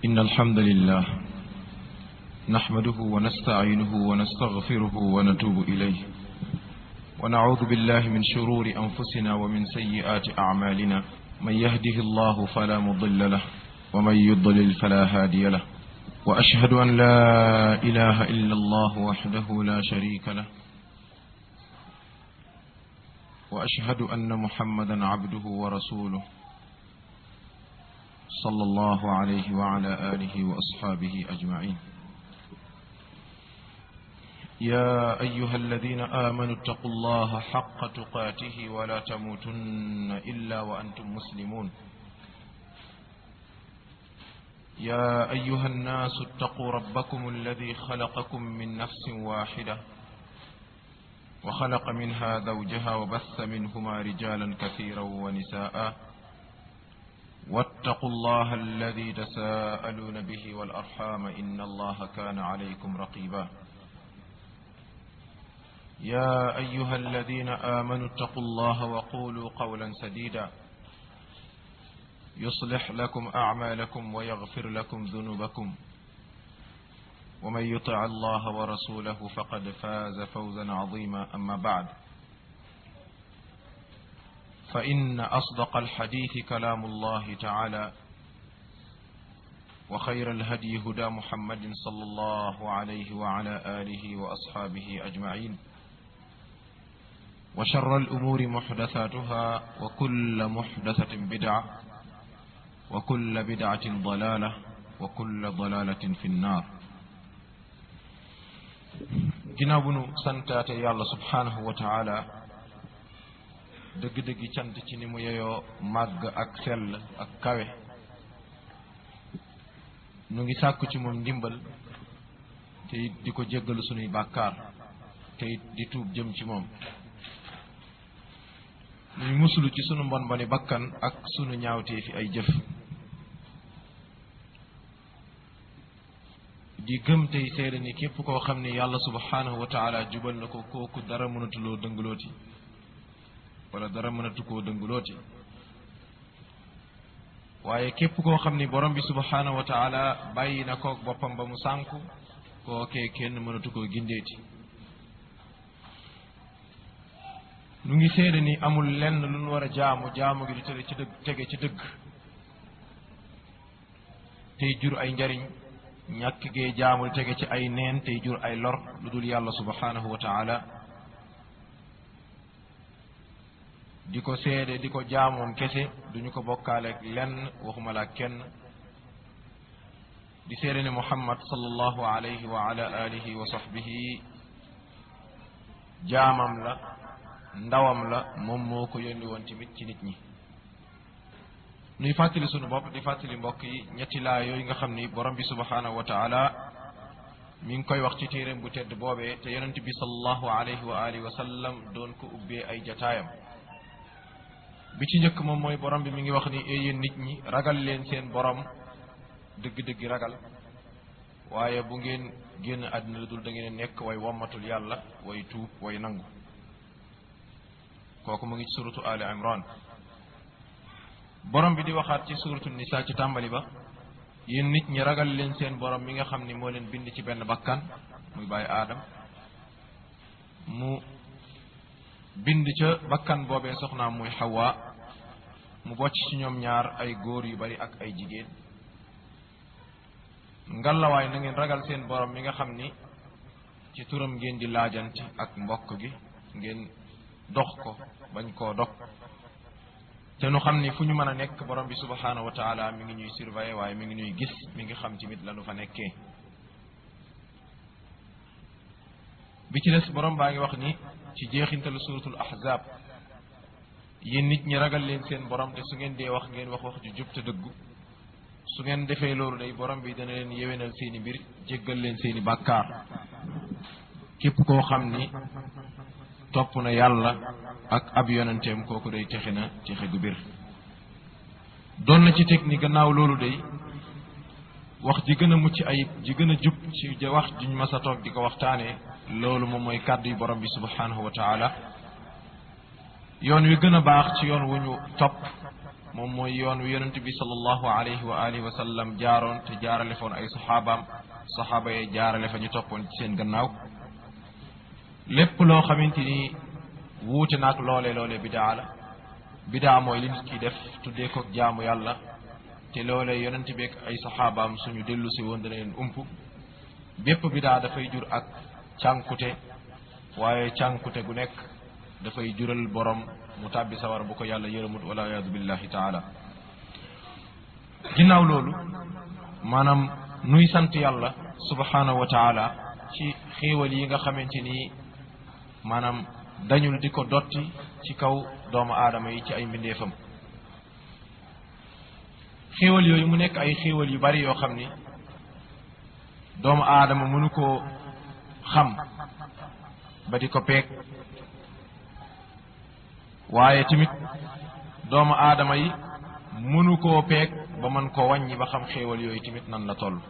إن الحمد لله نحمده ونستعينه ونستغفره ونتوب إليه ونعوذ بالله من شرور أنفسنا ومن سيئات أعمالنا من يهده الله فلا مضل له ومن يضلل فلا هادي له وأشهد أن لا إله إلا الله وحده لا شريك له وأشهد أن محمدا عبده ورسوله صلى الله عليه وعلى آله وأصحابه أجمعين يا أيها الذين آمنوا اتقوا الله حق تقاته ولا تموتن إلا وأنتم مسلمون يا أيها الناس اتقوا ربكم الذي خلقكم من نفس واحدة وخلق منها زوجها وبث منهما رجالا كثيرا ونساء واتقوا الله الذي تساءلون به والأرحام إن الله كان عليكم رقيبا يا أيها الذين آمنوا اتقوا الله وقولوا قولا سديدا يصلح لكم أعمالكم ويغفر لكم ذنوبكم ومن يطع الله ورسوله فقد فاز فوزا عظيما أما بعد فإن أصدق الحديث كلام الله تعالى وخير الهدي هدى محمد صلى الله عليه وعلى آله وأصحابه أجمعين وشر الأمور محدثاتها وكل محدثة بدعة وكل بدعة ضلالة وكل ضلالة في النار ginnaaw bu nu santaate yàlla subhaanahu wa taala dëgg-dëggi cant ci ni mu yeyoo màgg ak sell ak kawe nu ngi sàkku ci moom ndimbal te it di ko jéggalu sunuy bàkkaar te it di tuub jëm ci moom nuy musulu ci sunu mbon mboni bakkan ak sunu ñaawtee fi ay jëf di gëm tey seede ni képp koo xam ne yàlla subhaanahu wa taala jubal na ko kooku dara mënatuloo dëngalooti wala dara mënatu koo dëngalooti waaye képp koo xam ni borom bi subhaanahu wa taala bàyyi na koog boppam ba mu sànku kookee kenn mënatu koo gindeeti nu ngi seede ni amul lenn lu nu war a jaamu jaamu gi di tege ci dëgg tege ci dëgg tey jur ay njariñ ñàkk gee jaamul tege ci ay neen tey jur ay lor lu dul yàlla subhanahu wa taala di ko seede di ko jaamoom kese duñu ko bokkaaleeg lenn waxuma la kenn di seede ne muhammad sallallahu alayhi wa ala alihi wa sahbihi jaamam la ndawam la moom moo ko yónni woon tamit ci nit ñi nuy fàttali sunu bopp di fàttali mbokk yi ñetti laa yooyu nga xam ni borom bi subhanahu wa taala mi ngi koy wax ci téeréem bu tedd boobee te yonent bi sallallahu alayhi wa alihi wa sallam doon ko ubbee ay jataayam bi ci njëkk moom mooy borom bi mi ngi wax ni ee yéen nit ñi ragal leen seen borom dëgg-dëgg ragal waaye bu ngeen génn àddina lu dul da ngeen nekk way wommatul yàlla way tuub way nangu kooku mu ngi ci suratu ali imran borom bi di waxaat ci suratu nisa ci tàmbali ba yéen nit ñi ragal leen seen borom mi nga xam ni moo leen bind ci benn bakkan muy bàyyi aadam mu bind ca bakkan boobee soxnaam muy xawa mu bocc ci ñoom ñaar ay góor yu bari ak ay jigéen ngalawaay na ngeen ragal seen borom mi nga xam ni ci turam ngeen di laajante ak mbokk gi ngeen dox ko bañ koo dog te nu xam ni fu ñu mën a nekk borom bi subhanahu wa taala mi ngi ñuy surveiller waaye mi ngi ñuy gis mi ngi xam tamit lanu fa nekkee bi ci des borom baa ngi wax ni ci jeexintalu suratul ahzab yéen nit ñi ragal leen seen borom te su ngeen dee wax ngeen wax wax ju jub te dëggu su ngeen defee loolu day borom bi dana leen yewenal seeni mbir jéggal leen seeni bàkkaar képp koo xam ni topp na yàlla ak ab yonenteem kooku day texe na texe gu bir doon na ci teg ni gannaaw loolu day wax ji gën a mucc ayib ji gën a jub ci wax juñ mas a toog di ko waxtaanee loolu moom mooy kàddu yu borom bi subhanahu wa taala yoon wi gën a baax ci yoon wu ñu topp moom mooy yoon wi yonent bi sallallahu alayhi wa alihi wa sallam jaaroon te jaarale foon ay saxaabaam saxaaba yee jaarale fa ñu toppoon ci seen gannaaw lépp loo xamante ni wuute naag loolee loolee bidaa la bidaa mooy li nit ki def tuddee ko jaamu yàlla te loolee yonent bi ak ay saxaabaam suñu dellu si woon dana leen ump bépp bidaa dafay jur ak cànkute waaye cànkute gu nekk dafay jural borom mu tàbbi sawar bu ko yàlla yërëmut wala yaadu billahi taala ginnaaw loolu maanaam nuy sant yàlla subhanahu wa taala ci xéewal yi nga xamante ni maanaam dañul di ko dotti ci kaw doomu aadama yi ci ay mbindeefam xéewal yooyu mu nekk ay xéewal yu bari yoo xam ni doomu aadama mënu koo xam ba di ko peeg waaye tamit doomu aadama yi mënu koo peeg ba mën koo wàññi ba xam xéewal yooyu tamit nan la toll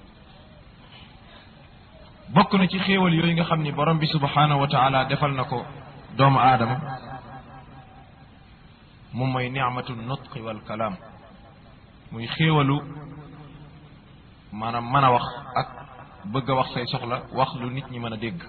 bokk na ci xéewal yooyu nga xam ni borom bi subhanahu wa taala defal na ko doomu aadama moom mooy nicmatu nutqi wal kalaam muy xéewalu maanaam mën a wax ak bëgg a wax say soxla wax lu nit ñi mën a dégg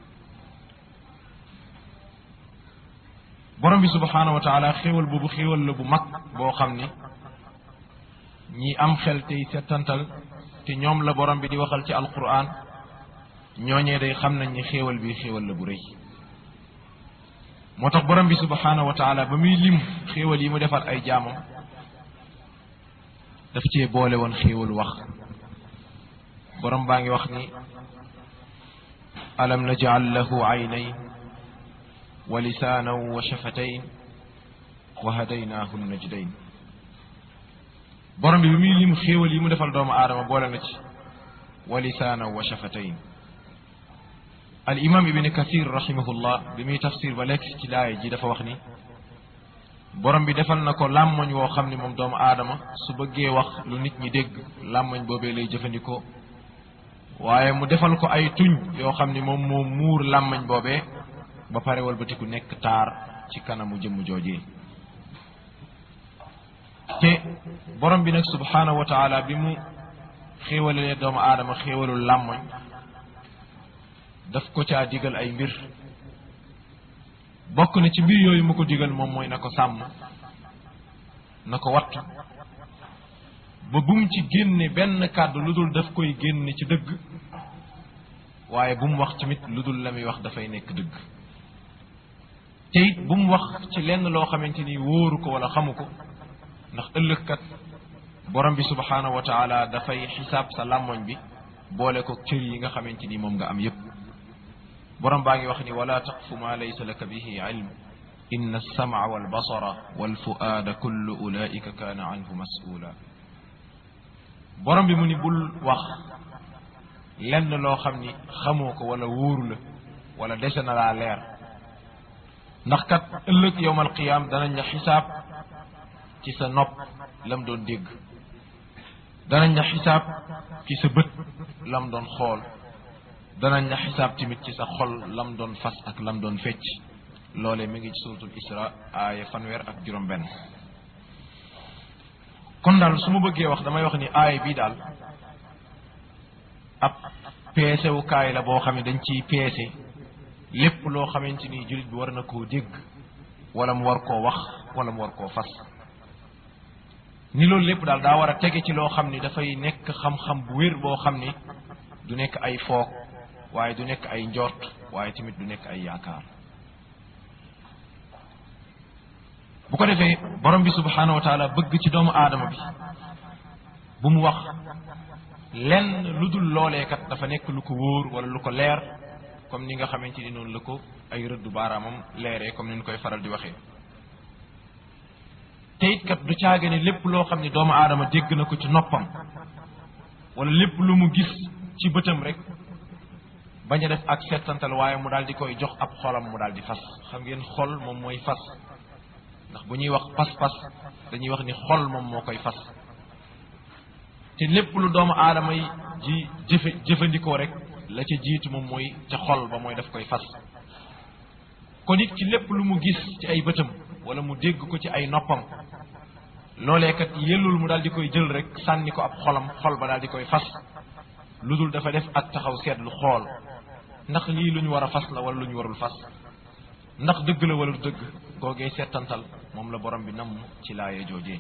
borom bi subhanahu wa taala xéewal boobu xéewal la bu mag boo xam ni ñi am xel tey settantal te ñoom la borom bi di waxal ci alquran ñooñee day xam nañ ni xéewal bi xéewal la bu rëy moo tax borom bi subhanahu wa taala ba muy lim xéewal yi mu defal ay jaamam daf cee boole woon xéewalu wax borom baa ngi wax ni alam najal lahu aynayn wa lisaanan wa shafatayn wa hadaynaahu najdayn borom bi bi muy lim xéewal yi mu defal doomu aadama boole na ci wa lisaanan wa shafatayn al imam ibni kathir rahimahullah bi muy tafsir ba lekk ci laaya ji dafa wax ni borom bi defal na ko làmmoñ woo xam ni moom doomu aadama su bëggee wax lu nit ñi dégg làmmoñ boobee lay jëfandikoo waaye mu defal ko ay tuñ yoo xam ni moom moo muur làmmoñ boobee ba pare walbatiku nekk taar ci kanamu jëmm joojee te borom bi nag subhanahu wa taala bi mu xéewalee doomu aadama xéewalul làmmoñ daf ko caa digal ay mbir bokk na ci mbir yooyu mu ko digal moom mooy na ko sàmm na ko wattu ba bum ci génne benn kàddu lu dul daf koy génne ci dëgg waaye bu mu wax tamit lu dul la muy wax dafay nekk dëgg te it bu mu wax ci lenn loo xamante ni wóoru ko wala xamu ko ndax ëllëgkat borom bi subhanahu wa taala dafay xisaab sa làmmoñ bi boole ko cër yi nga xamante ni moom nga am yépp borom baa ngi wax ni wala taqfu ma laysa laka bihi ilm inna alsamca walbasara walfuaada kullu ulaika kaana anhu mas'ula borom bi mu ni bul wax lenn loo xam ni xamoo ko wala wóoru la wala dese na laa leer ndax kat ëllëg yowm alqiyaam danañ la xisaab ci sa nopp lam doon dégg danañ la xisaab ci sa bët lam doon xool danañ la xisaab tamit ci sa xol lam doon fas ak lam doon fecc loole mi ngi ci suratul isra aaya fanweer ak juróom benn kon daal su ma bëggee wax damay wax ni aaya bii daal ab peesewukaay la boo xam ne dañ ciy peese lépp loo xamante ni jullit bi war na koo dégg wala mu war koo wax wala mu war koo fas ni loolu lépp daal daa war a tege ci loo xam ni dafay nekk xam-xam bu wér boo xam ni du nekk ay foog waaye du nekk ay njort waaye tamit du nekk ay yaakaar bu ko defee borom bi subhanahu wa taala bëgg ci doomu aadama bi bu mu wax lenn lu dul looleekat dafa nekk lu ko wóor wala lu ko leer comme ni nga xamante ni noonu la ko ay rëddu baaraamam leeree comme ni ñu koy faral di waxee te it kat du caage ne lépp loo xam ne doomu aadama dégg na ko ci noppam wala lépp lu mu gis ci bëtam rek bañ a def ak settantal waaye mu daal di koy jox ab xolam mu daal di fas xam ngeen xol moom mooy fas ndax bu ñuy wax pas-pas dañuy wax ni xol moom moo koy fas te lépp lu doomu aadama yi ji jëfe jëfandikoo rek la ca jiitu moom mooy ca xol ba mooy daf koy fas kon it ci lépp lu mu gis ci ay bëtam wala mu dégg ko ci ay noppam loolee kat yellul mu daal di koy jël rek sànni ko ab xolam xol ba daal di koy fas lu dul dafa def ak taxaw seetlu xool ndax lii lu ñu war a fas la wala lu ñu warul fas ndax dëgg la wala du dëgg googee seetantal moom la borom bi namm ci laaye joojee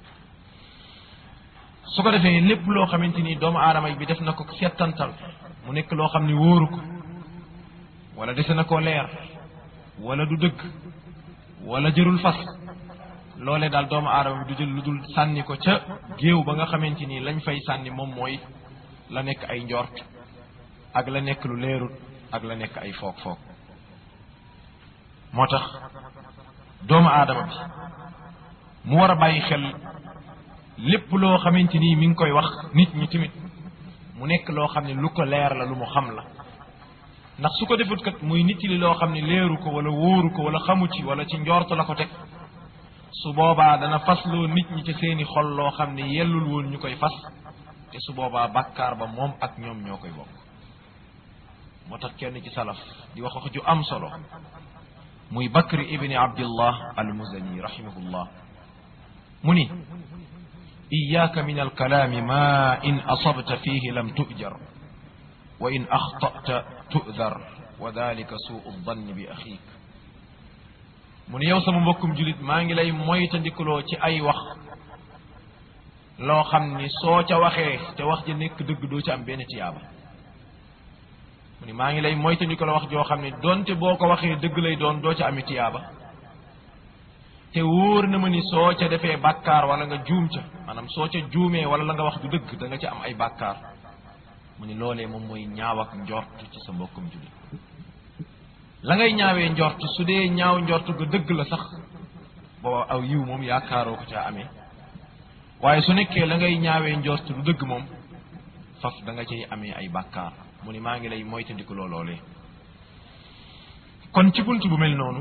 su ko defee lépp loo xamante ni doomu aadama bi def na ko seetantal mu nekk loo xam ni wóoru ko wala dese na koo leer wala du dëgg wala jërul fas loolee daal doomu aadama bi du jël lu dul sànni ko ca géew ba nga xamante ni lañ fay sànni moom mooy la nekk ay njort ak la nekk lu leerut ak la nekk ay foog foog moo tax doomu aadama bi mu war a bàyyi xel lépp loo xamante ni mi ngi koy wax nit ñi tamit mu nekk loo xam ne lu ko leer la lu mu xam la ndax su ko defut kat muy nit li loo xam ne leeru ko wala wóoru ko wala xamu ci wala ci njort la ko teg su boobaa dana fasloo nit ñi ci seeni xol loo xam ne yellul woon ñu koy fas te su boobaa bàkkaar ba moom ak ñoom ñoo koy bokk moo tax kenn ci salaf di wax wax ju am solo muy bakri ibni abdillah almuzani rahimahullah mu ni iyaaka min alkalaami ma in asabta fihi lam tujar wa in axtata tudar wa dalika suu danni bi axiik mu ni yow sama mbokkum julit maa ngi lay moytandikuloo ci ay wax loo xam ni soo ca waxee te wax ja nekk dëgg doo ci am benn tiyaaba mu ni maa ngi lay moytandikuloo wax joo xam ne doonte boo ko waxee dëgg lay doon doo ca ami tiyaaba te wóor na ma ni soo ca defee bàkkaar wala nga juum ca maanaam soo ca juumee wala la nga wax du dëgg da nga ca am ay bàkkaar mu ni loolee moom mooy ñaaw ak njort ci sa mbokkum julit la ngay ñaawee njort su dee ñaaw njort ga dëgg la sax booba aw yiw moom yaakaaroo ko caa amee waaye su nekkee la ngay ñaawee njort du dëgg moom faf da nga cay amee ay bàkkaar mu ni maa ngi lay moytandiku looloolee kon ci bunt bu mel noonu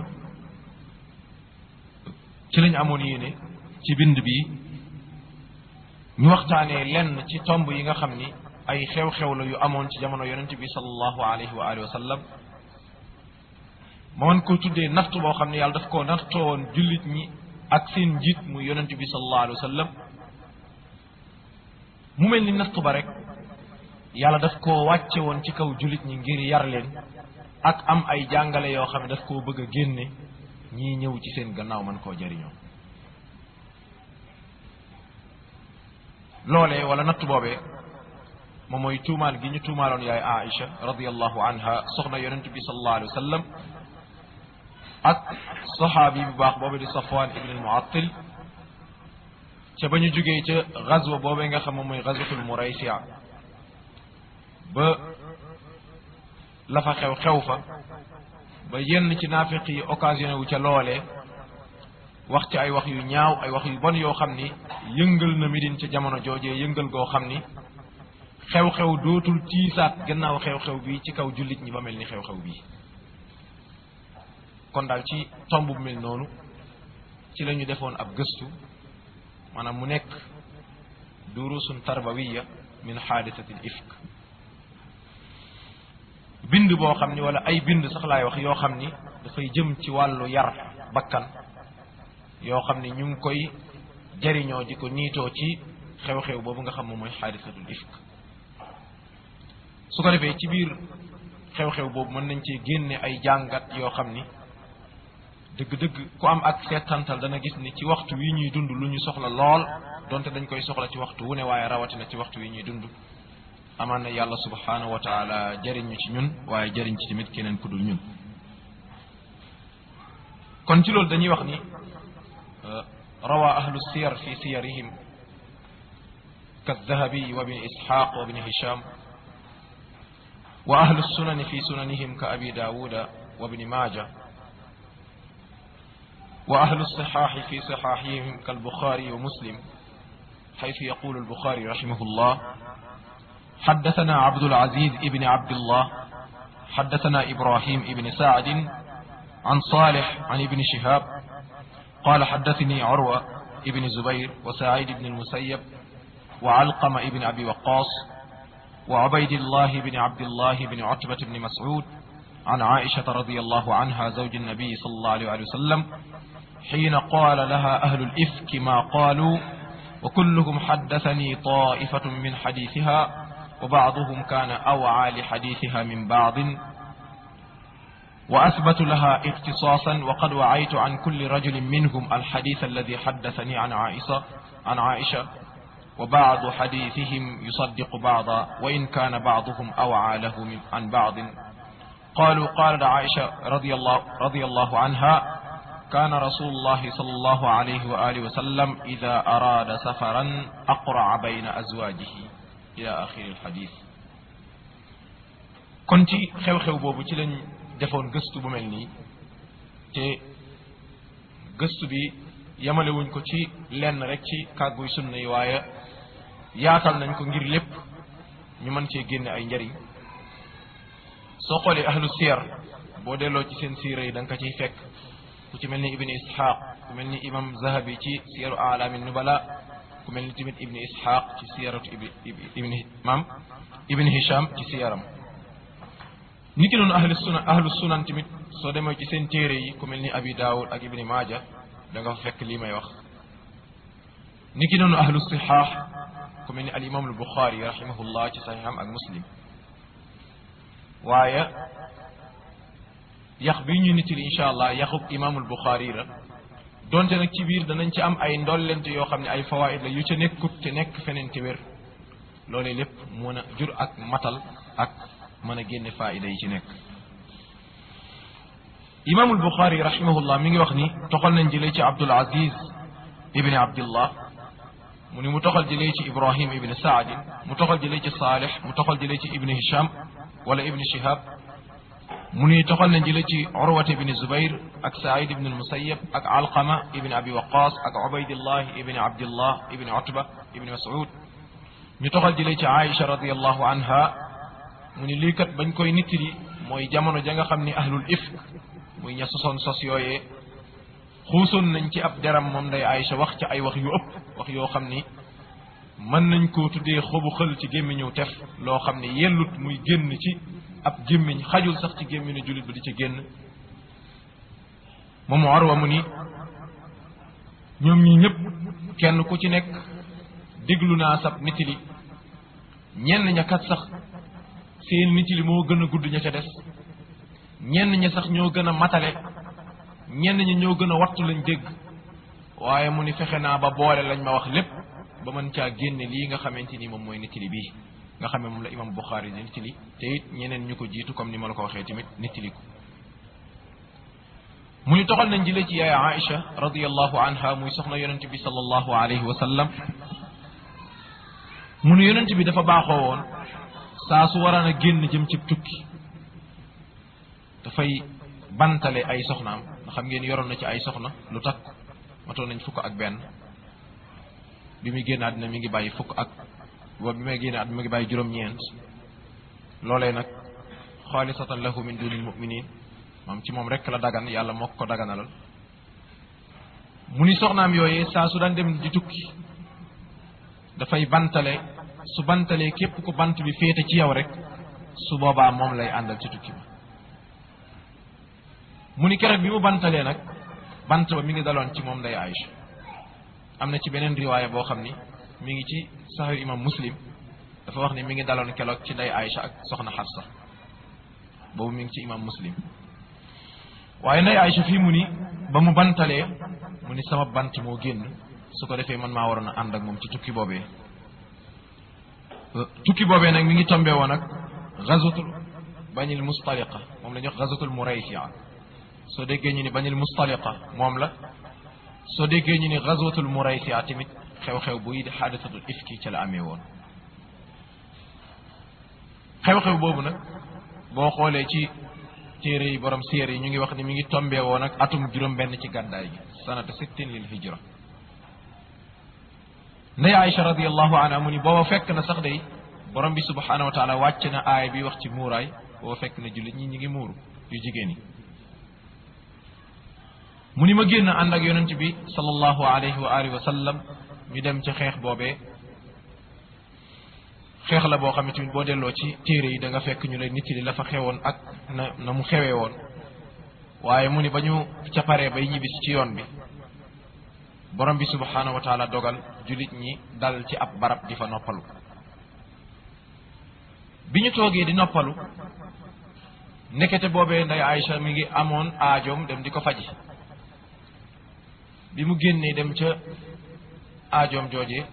ci lañ amoon yéene ci bind bi ñu waxtaanee lenn ci tomb yi nga xam ni ay xew-xew la yu amoon ci jamono yonent bi sallallahu alayhi wa alihi wa sallam ma mën koo tuddee nattu boo xam ne yàlla daf koo nattoo woon jullit ñi ak seen njiit muy yonent bi sallallahu alayhi wa sallam mu mel ni nattu ba rek yàlla daf koo wàcce woon ci kaw jullit ñi ngir yar leen ak am ay jàngale yoo xam ne daf koo bëgg a génne ñii ñëw ci seen gannaaw man koo jariñoo loolee wala nattu boobee moom mooy tuumaal gi ñu tuumaaloon yaay Aïcha radiyallahu anha soxna yonent bi sallallahu alayhi wa sallam ak saxaabi bu baax boobu di Safwan ibn al-Mu'attil ca ba ñu jógee ca gazwa boobee nga xam moom mooy gazwatul Muraysiya ba la fa xew xew fa ba yenn ci naafiq yi occasionné wu ca loolee wax ci ay wax yu ñaaw ay wax yu bon yoo xam ni yëngal na Medine ca jamono joojee yëngal goo xam ni xew-xew dootul tiisaat gannaaw xew-xew bi ci kaw jullit ñi ba mel ni xew-xew bii kon daal ci tomb bu mel noonu ci la ñu defoon ab gëstu maanaam mu nekk durusun tarbawiya min xaadisatil ifk bind boo xam ni wala ay bind sax laay wax yoo xam ni dafay jëm ci wàllu yar bakkan yoo xam ni ñu ngi koy jariñoo di ko niitoo ci xew-xew boobu nga xam moom mooy xaadisatul ifk su ko defee ci biir xew-xew boobu mën nañ cee génne ay jàngat yoo xam ni dëgg-dëgg ku am ak seetantal dana gis ni ci waxtu wi ñuy dund lu ñu soxla lool donte dañ koy soxla ci waxtu wu ne waaye rawatina ci waxtu wi ñuy dund amaan na yàlla subhanahu wa taala jëriñ ñu ci ñun waaye jëriñ ci tamit keneen ku dul ñun kon ci loolu dañuy wax ni rawa ahlu siyar fi siyarihim كالذهبي وابن إسحاق وابن هشام وأهل السنن في سننهم كأبي داود وابن ماجه وأهل الصحاح في صحاحهم كالبخاري ومسلم حيث يقول البخاري رحمه الله حدثنا عبد العزيز ابن عبد الله حدثنا إبراهيم ابن سعد عن صالح عن ابن شهاب قال حدثني عروة ابن زبير وسعيد بن المسيب وعلقم ابن أبي وقاص وعبيد الله بن عبد الله بن عتبة بن مسعود عن عائشة رضي الله عنها زوج النبي صلى الله عليه وسلم حين قال لها أهل الإفك ما قالوا وكلهم حدثني طائفة من حديثها وبعضهم كان أوعى لحديثها من بعض وأثبت لها اختصاصا وقد وعيت عن كل رجل منهم الحديث الذي حدثني عن عائشة عن عائشة وبعض حديثهم يصدق بعضا وإن كان بعضهم أوعى له من عن بعض قالوا قالت عائشة رضي الله, رضي الله عنها كان رسول الله صلى الله عليه وآله وسلم إذا أراد سفرا أقرع بين أزواجه إلى آخر الحديث كنت خيو خيو بوبو ci lañ defoon gëstu bu mel nii te gëstu bi yamale wuñ ko ci lenn rek ci kàgguy sunna yi waaye yaatal nañ ko ngir lépp ñu mën cee génne ay njariñ soo xoolee ahlu siyar boo delloo ci seen siira yi da nga ko ciy fekk ku ci mel ni ibni ishaq ku mel ni imam zahabi ci siyaru alaami nubala ku mel ni tamit ibni ishaq ci siyaratu ibni imam ibni hisham ci siyaram ni ki noonu ahlu sunan ahlu sunan tamit soo demee ci seen téere yi ku mel ni abi daawud ak ibni maaja da nga fa fekk lii may wax ni ki noonu ahlu sihaax ku mel ni al imam al buxaari rahimahullah ci saxiixam ak muslim waaye yax bi ñu nitili incha allah yaxub imaamul buxaari la donte nag ci biir danañ ci am ay ndollent yoo xam ne ay fawaid la yu ca nekkut te nekk feneen te wér loolee lépp mën a jur ak matal ak mën a génne faida yi ci nekk imaamul buxaari rahimahullah mi ngi wax ni toxal nañ jëlee ci abdul aziz ibni abdillah mu ni mu toxal jëlee ci ibrahim ibni saadin mu toxal jëlee ci saalix mu toxal jëlee ci ibni hisham wala ibni shihab mu ni toxal nañ jëlee ci urwat ibni zubair ak said ibni almusayab ak alqama ibni abi waqas ak ubaydillah ibni abdillah ibni utba ibni mas'ud ñu toxal jëlee ci aïcha radiallahu anha mu ni lii kat bañ koy nittali mooy jamono ja nga xam ni ahlul ifk muy ña sosoon sos yooyee xuusoon nañ ci ab deram moom day aïcha wax ci ay wax yu ëpp wax yoo xam ni mën nañ koo tuddee xobu xël ci gémmiñu tef loo xam ne yellut muy génn ci ab gémmiñ xajul sax ci gémmiñu jullit ba di ci génn moom Urwa mu ni ñoom ñi ñëpp kenn ku ci nekk déglu naa sab nitili ñenn ña kat sax seen nitili moo gën a gudd ña ca des ñenn ña sax ñoo gën a matale ñenn ñi ñoo gën a wattu lañ dégg waaye mu ni fexe naa ba boole lañ ma wax lépp ba mën caa génne lii nga xamante ni moom mooy nittali bii nga xam ne moom la imam Buxaari di nittali te it ñeneen ñu ko jiitu comme ni ma la ko waxee tamit nittali ko mu ni toxal nañ jëlee ci yaay Aïcha radiyallahu anha muy soxna yonent bi sallallahu alayhi wa sallam mu ni yonent bi dafa baaxoo woon saa su waraan a génn jëm ci tukki dafay bantale ay soxnaam nga xam ngeen yoroon na ci ay soxna lu takk matoon nañ fukk ak benn bi muy génn àddina mi ngi bàyyi fukk ak wa bi may génn àddina mi ngi bàyyi juróom-ñeent loolee nag xaalisatan lahu min dunil muminin moom ci moom rek la dagan yàlla moo ko daganalal mu ni soxnaam yooyee saa su daan dem di tukki dafay bantale su bantalee képp ku bant bi féete ci yow rek su boobaa moom lay àndal ci tukki ba mu ni keroog bi mu bantalee nag bant ba mi ngi daloon ci moom day Aïcha am na ci beneen riwaaya boo xam ni mi ngi ci saxiix imam muslim dafa wax ni mi ngi daloon keroog ci day Aïcha ak soxna Xafsa boobu mi ngi ci imam muslim waaye nday Aïcha fii mu ni ba mu bantalee mu ni sama bant moo génn su ko defee man maa waroon a ànd ak moom ci tukki boobee tukki boobee nag mi ngi tombé woon ak gazatul bañil mustaliqa moom la ñuy wax gazatul muraysia soo déggee ñu ni bañil mustaliqa moom la soo déggee ñu ni gazatul muraysia tamit xew-xew buy di xaadisatul ifki ca la amee woon xew-xew boobu nag boo xoolee ci téere yi borom séer yi ñu ngi wax ni mi ngi tombé woon ak atum juróom-benn ci gàddaay gi sanata sittin lil hijra ndey Aïcha radiallahu anha mu ni booba fekk na sax day borom bi subhanahu wa taala wàcc na aaya bi wax ci muuraay booba fekk na jullit ñi ñi ngi muuru yu jigéen yi mu ni ma génn ànd ak yonent bi sallallahu alayhi wa alihi wa sallam ñu dem ci xeex boobee xeex la boo xam ne tamit boo delloo ci téere yi da nga fekk ñu lay nit li la fa xewoon ak na na mu xewee woon waaye mu ni ba ñu ca paree bay ñibbisi ci yoon bi borom bi subhanahu wa taala dogal julit ñi dal ci ab barab di fa noppalu bi ñu toogee di noppalu ndekete boobee nday Aïcha mi ngi amoon aajoom dem di ko faji bi mu génnee dem ca aajoom joojee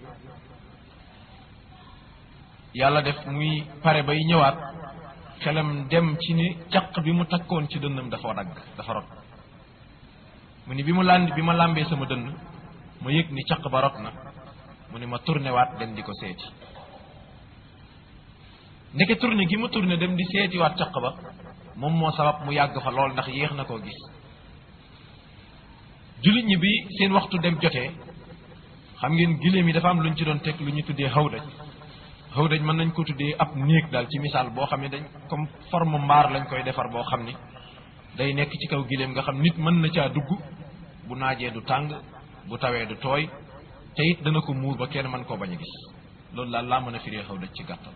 yàlla def muy pare bay ñëwaat xelam dem ci ni caq bi mu takkoon ci dënnam dafa dagg dafa rot mu ni bi mu lànd bi ma làmbee sama dënn ma yëg ni caq ba rot na mu ni ma tourné waat dem di ko seeti ndeke tourné gi mu tourné dem di seeti waat caq ba moom moo sabab mu yàgg fa lool ndax yéex na koo gis jullit ñi bi seen waxtu dem jotee xam ngeen giléem yi dafa am lu ñu ci doon teg lu ñu tuddee xawdaj xawdaj mën nañ ko tuddee ab néeg daal ci misaal boo xam ne dañ comme forme mbaar lañ koy defar boo xam ni day nekk ci kaw giléem nga xam nit mën na caa dugg bu naajee du tàng bu tawee du tooy te it dana ko muur ba kenn mën koo bañ a gis loolu daal laa mën a firee xawdaj ci gàttal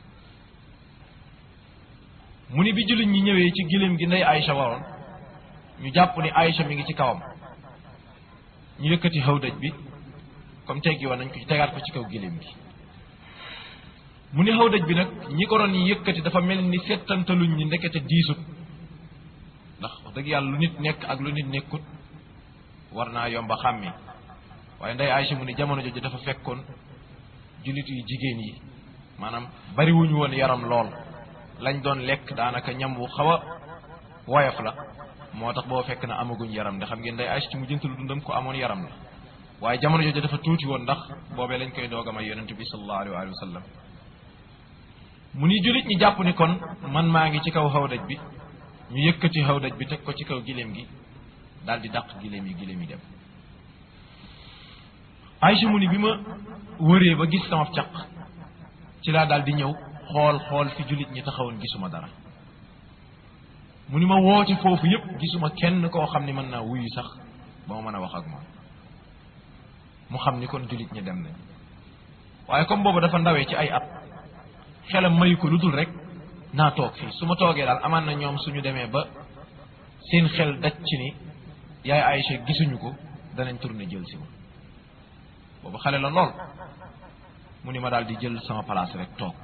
mu ni bi jullit ñi ñëwee ci giléem gi ndey Aïcha waroon ñu jàpp ni Aïcha mi ngi ci kawam ñu yëkkati xawdaj bi comme teggi woon nañ ko ci tegaat ko ci kaw giléem gi mu ni xawdaj bi nag ñi ko doon yëkkati dafa mel ni settantaluñ ñi ndekete diisut ndax wax dëgg yàlla lu nit nekk ak lu nit nekkut war naa yomba xàmmee waaye ndey Aïcha mu ni jamono jooju dafa fekkoon jullit yu jigéen yi maanaam bariwuñu woon yaram lool lañ doon lekk daanaka ñam wu xaw a woyof la moo tax boo fekk na amaguñ yaram de xam ngeen day Aïcha ci mu jëntalu dundam ko amoon yaram la waaye jamono jooju dafa tuuti woon ndax boobee lañ koy doog a may yonent bi sallallahu alayhi wa sallam mu ni jullit ñi jàpp ni kon man maa ngi ci kaw xawdaj bi ñu yëkkati xawdaj bi teg ko ci kaw giléem gi daal di dàq giléem yi giléem yi dem Aïcha mu ni bi ma wëree ba gis sama caq ci laa daal di ñëw xool xool fi jullit ñi taxawoon gisuma dara mu ni ma woote foofu yépp gisuma kenn koo xam ni mën naa wuyu sax ba ma mën a wax ak moom mu xam ni kon jullit ñi dem nañ waaye comme boobu dafa ndawee ci ay at xelam mayu ko lu dul rek naa toog fii su ma toogee daal amaan na ñoom suñu demee ba seen xel daj ci ni yaay Aïcha gisuñu ko danañ tourné jël si ma boobu xale la lool mu ni ma daal di jël sama place rek toog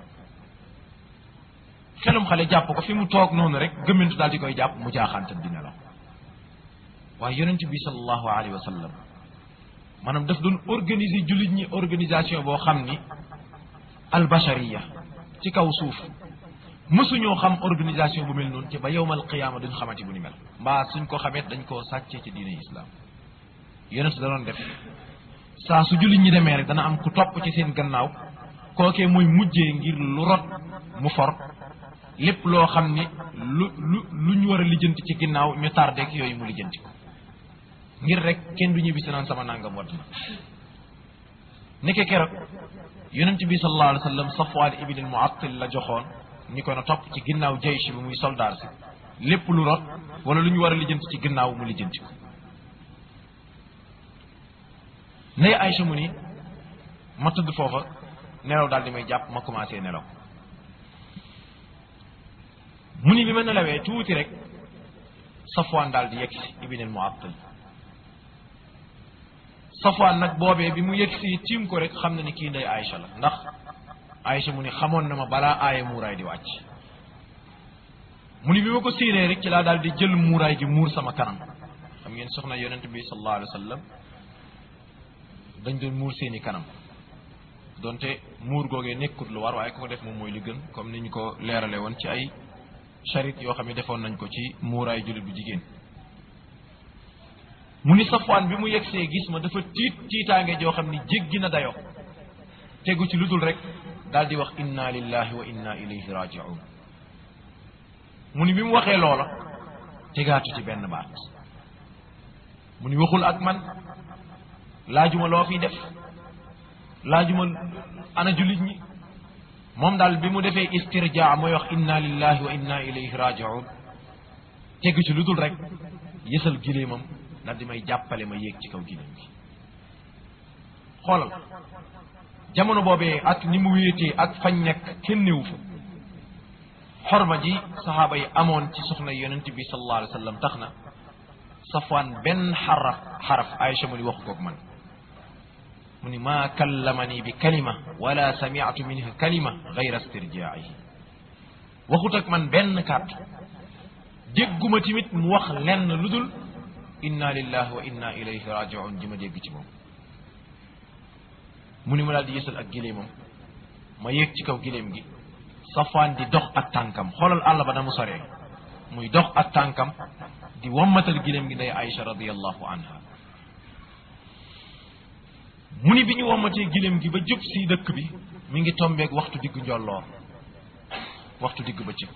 xelum xale jàpp ko fi mu toog noonu rek gëmmintu daal di koy jàpp mu jaaxaante di nelaw waaye yonent bi sallallahu alayhi wa sallam maanaam daf doon organiser jullit ñi organisation boo xam ni albashariya ci kaw suuf mësuñoo xam organisation bu mel noonu ci ba yowmal qiyaama duñ xamati bu ni mel mbaa suñ ko xamee dañ koo sàccee ci diine islam yonent da doon def saa su jullit ñi demee rek dana am ku topp ci seen gannaaw kookee mooy mujjee ngir lu rot mu for lépp loo xam ni lu lu lu ñu war a lijjanti ci ginnaaw ñu tardé ak yooyu mu lijjanti ko ngir rek kenn du ñibbi si naan sama nangam wadd na nekke keroog yonent bi sallallahu alayhi wa sallam Safwaan ibn Muattil la joxoon ni ko na topp ci ginnaaw jaysh bi muy soldaar si lépp lu rot wala lu ñu war a lijjanti ci ginnaaw mu lijjanti ko nay Aïcha mu ni ma tëdd foofa nelaw daal di may jàpp ma commencé nelaw mu ni bi ma nelawee tuuti rek Safwaan daal di yegg si ibn al Muattal Safwaan nag boobee bi mu yegg si tiim ko rek xam na ni kii ndey Aïcha la ndax Aïcha mu ni xamoon na ma balaa aaya muuraay di wàcc mu ni bi ma ko séenee rek ci laa daal di jël muuraay gi muur sama kanam xam ngeen soxna yonent bi sallallahu alayhi wa sallam dañ doon muur seeni kanam donte muur googee nekkut lu war waaye ko ko def moom mooy li gën comme ni ñu ko leerale woon ci ay charit yoo xam ne defoon nañ ko ci muuraay jullit bu jigéen mu ni safwaan bi mu yegsee gis ma dafa tiit tiitaange joo xam ni jéggi na dayo tegu ci lu dul rek daal di wax inna lillahi wa inna ilayhi raji'un mu ni bi mu waxee loola tegaatu ci benn baat mu ni waxul ak man laajuma loo fi def laajuma ana jullit ñi moom daal bi mu defee istirjaa mooy wax inna lillahi wa inna ilayhi raji'un tegu ci lu dul rek yësal giléemam daal di may jàppale ma yéeg ci kaw giléem gi xoolal jamono boobee ak ni mu wéetee ak fañ nekk kenn néewu fa xorma ji saxaaba yi amoon ci soxna yonent bi sallallahu alayhi wa sallam tax na safwaan benn xaraf xaraf Aïcha mu ni waxu koog man mu ni maa kallamani bi kalima wala samiatu minhu kalima gayra istirjaihi waxut ak man benn kàddu dégguma tamit mu wax lenn lu dul inna lillahi wa inna ilayhi rajiun ji ma dégg ci moom mu ni ma daal di yësal ak gileemam ma yéeg ci kaw gileem gi safaan di dox ak tànkam xoolal àll ba na mu soree muy dox ak tànkam di wammatal gileem gi nday Aïcha radiallahu anha mu ni bi ñu wammatee gileem gi ba jub si dëkk bi mi ngi tombeeg waxtu diggu njolloor waxtu digg bëccëg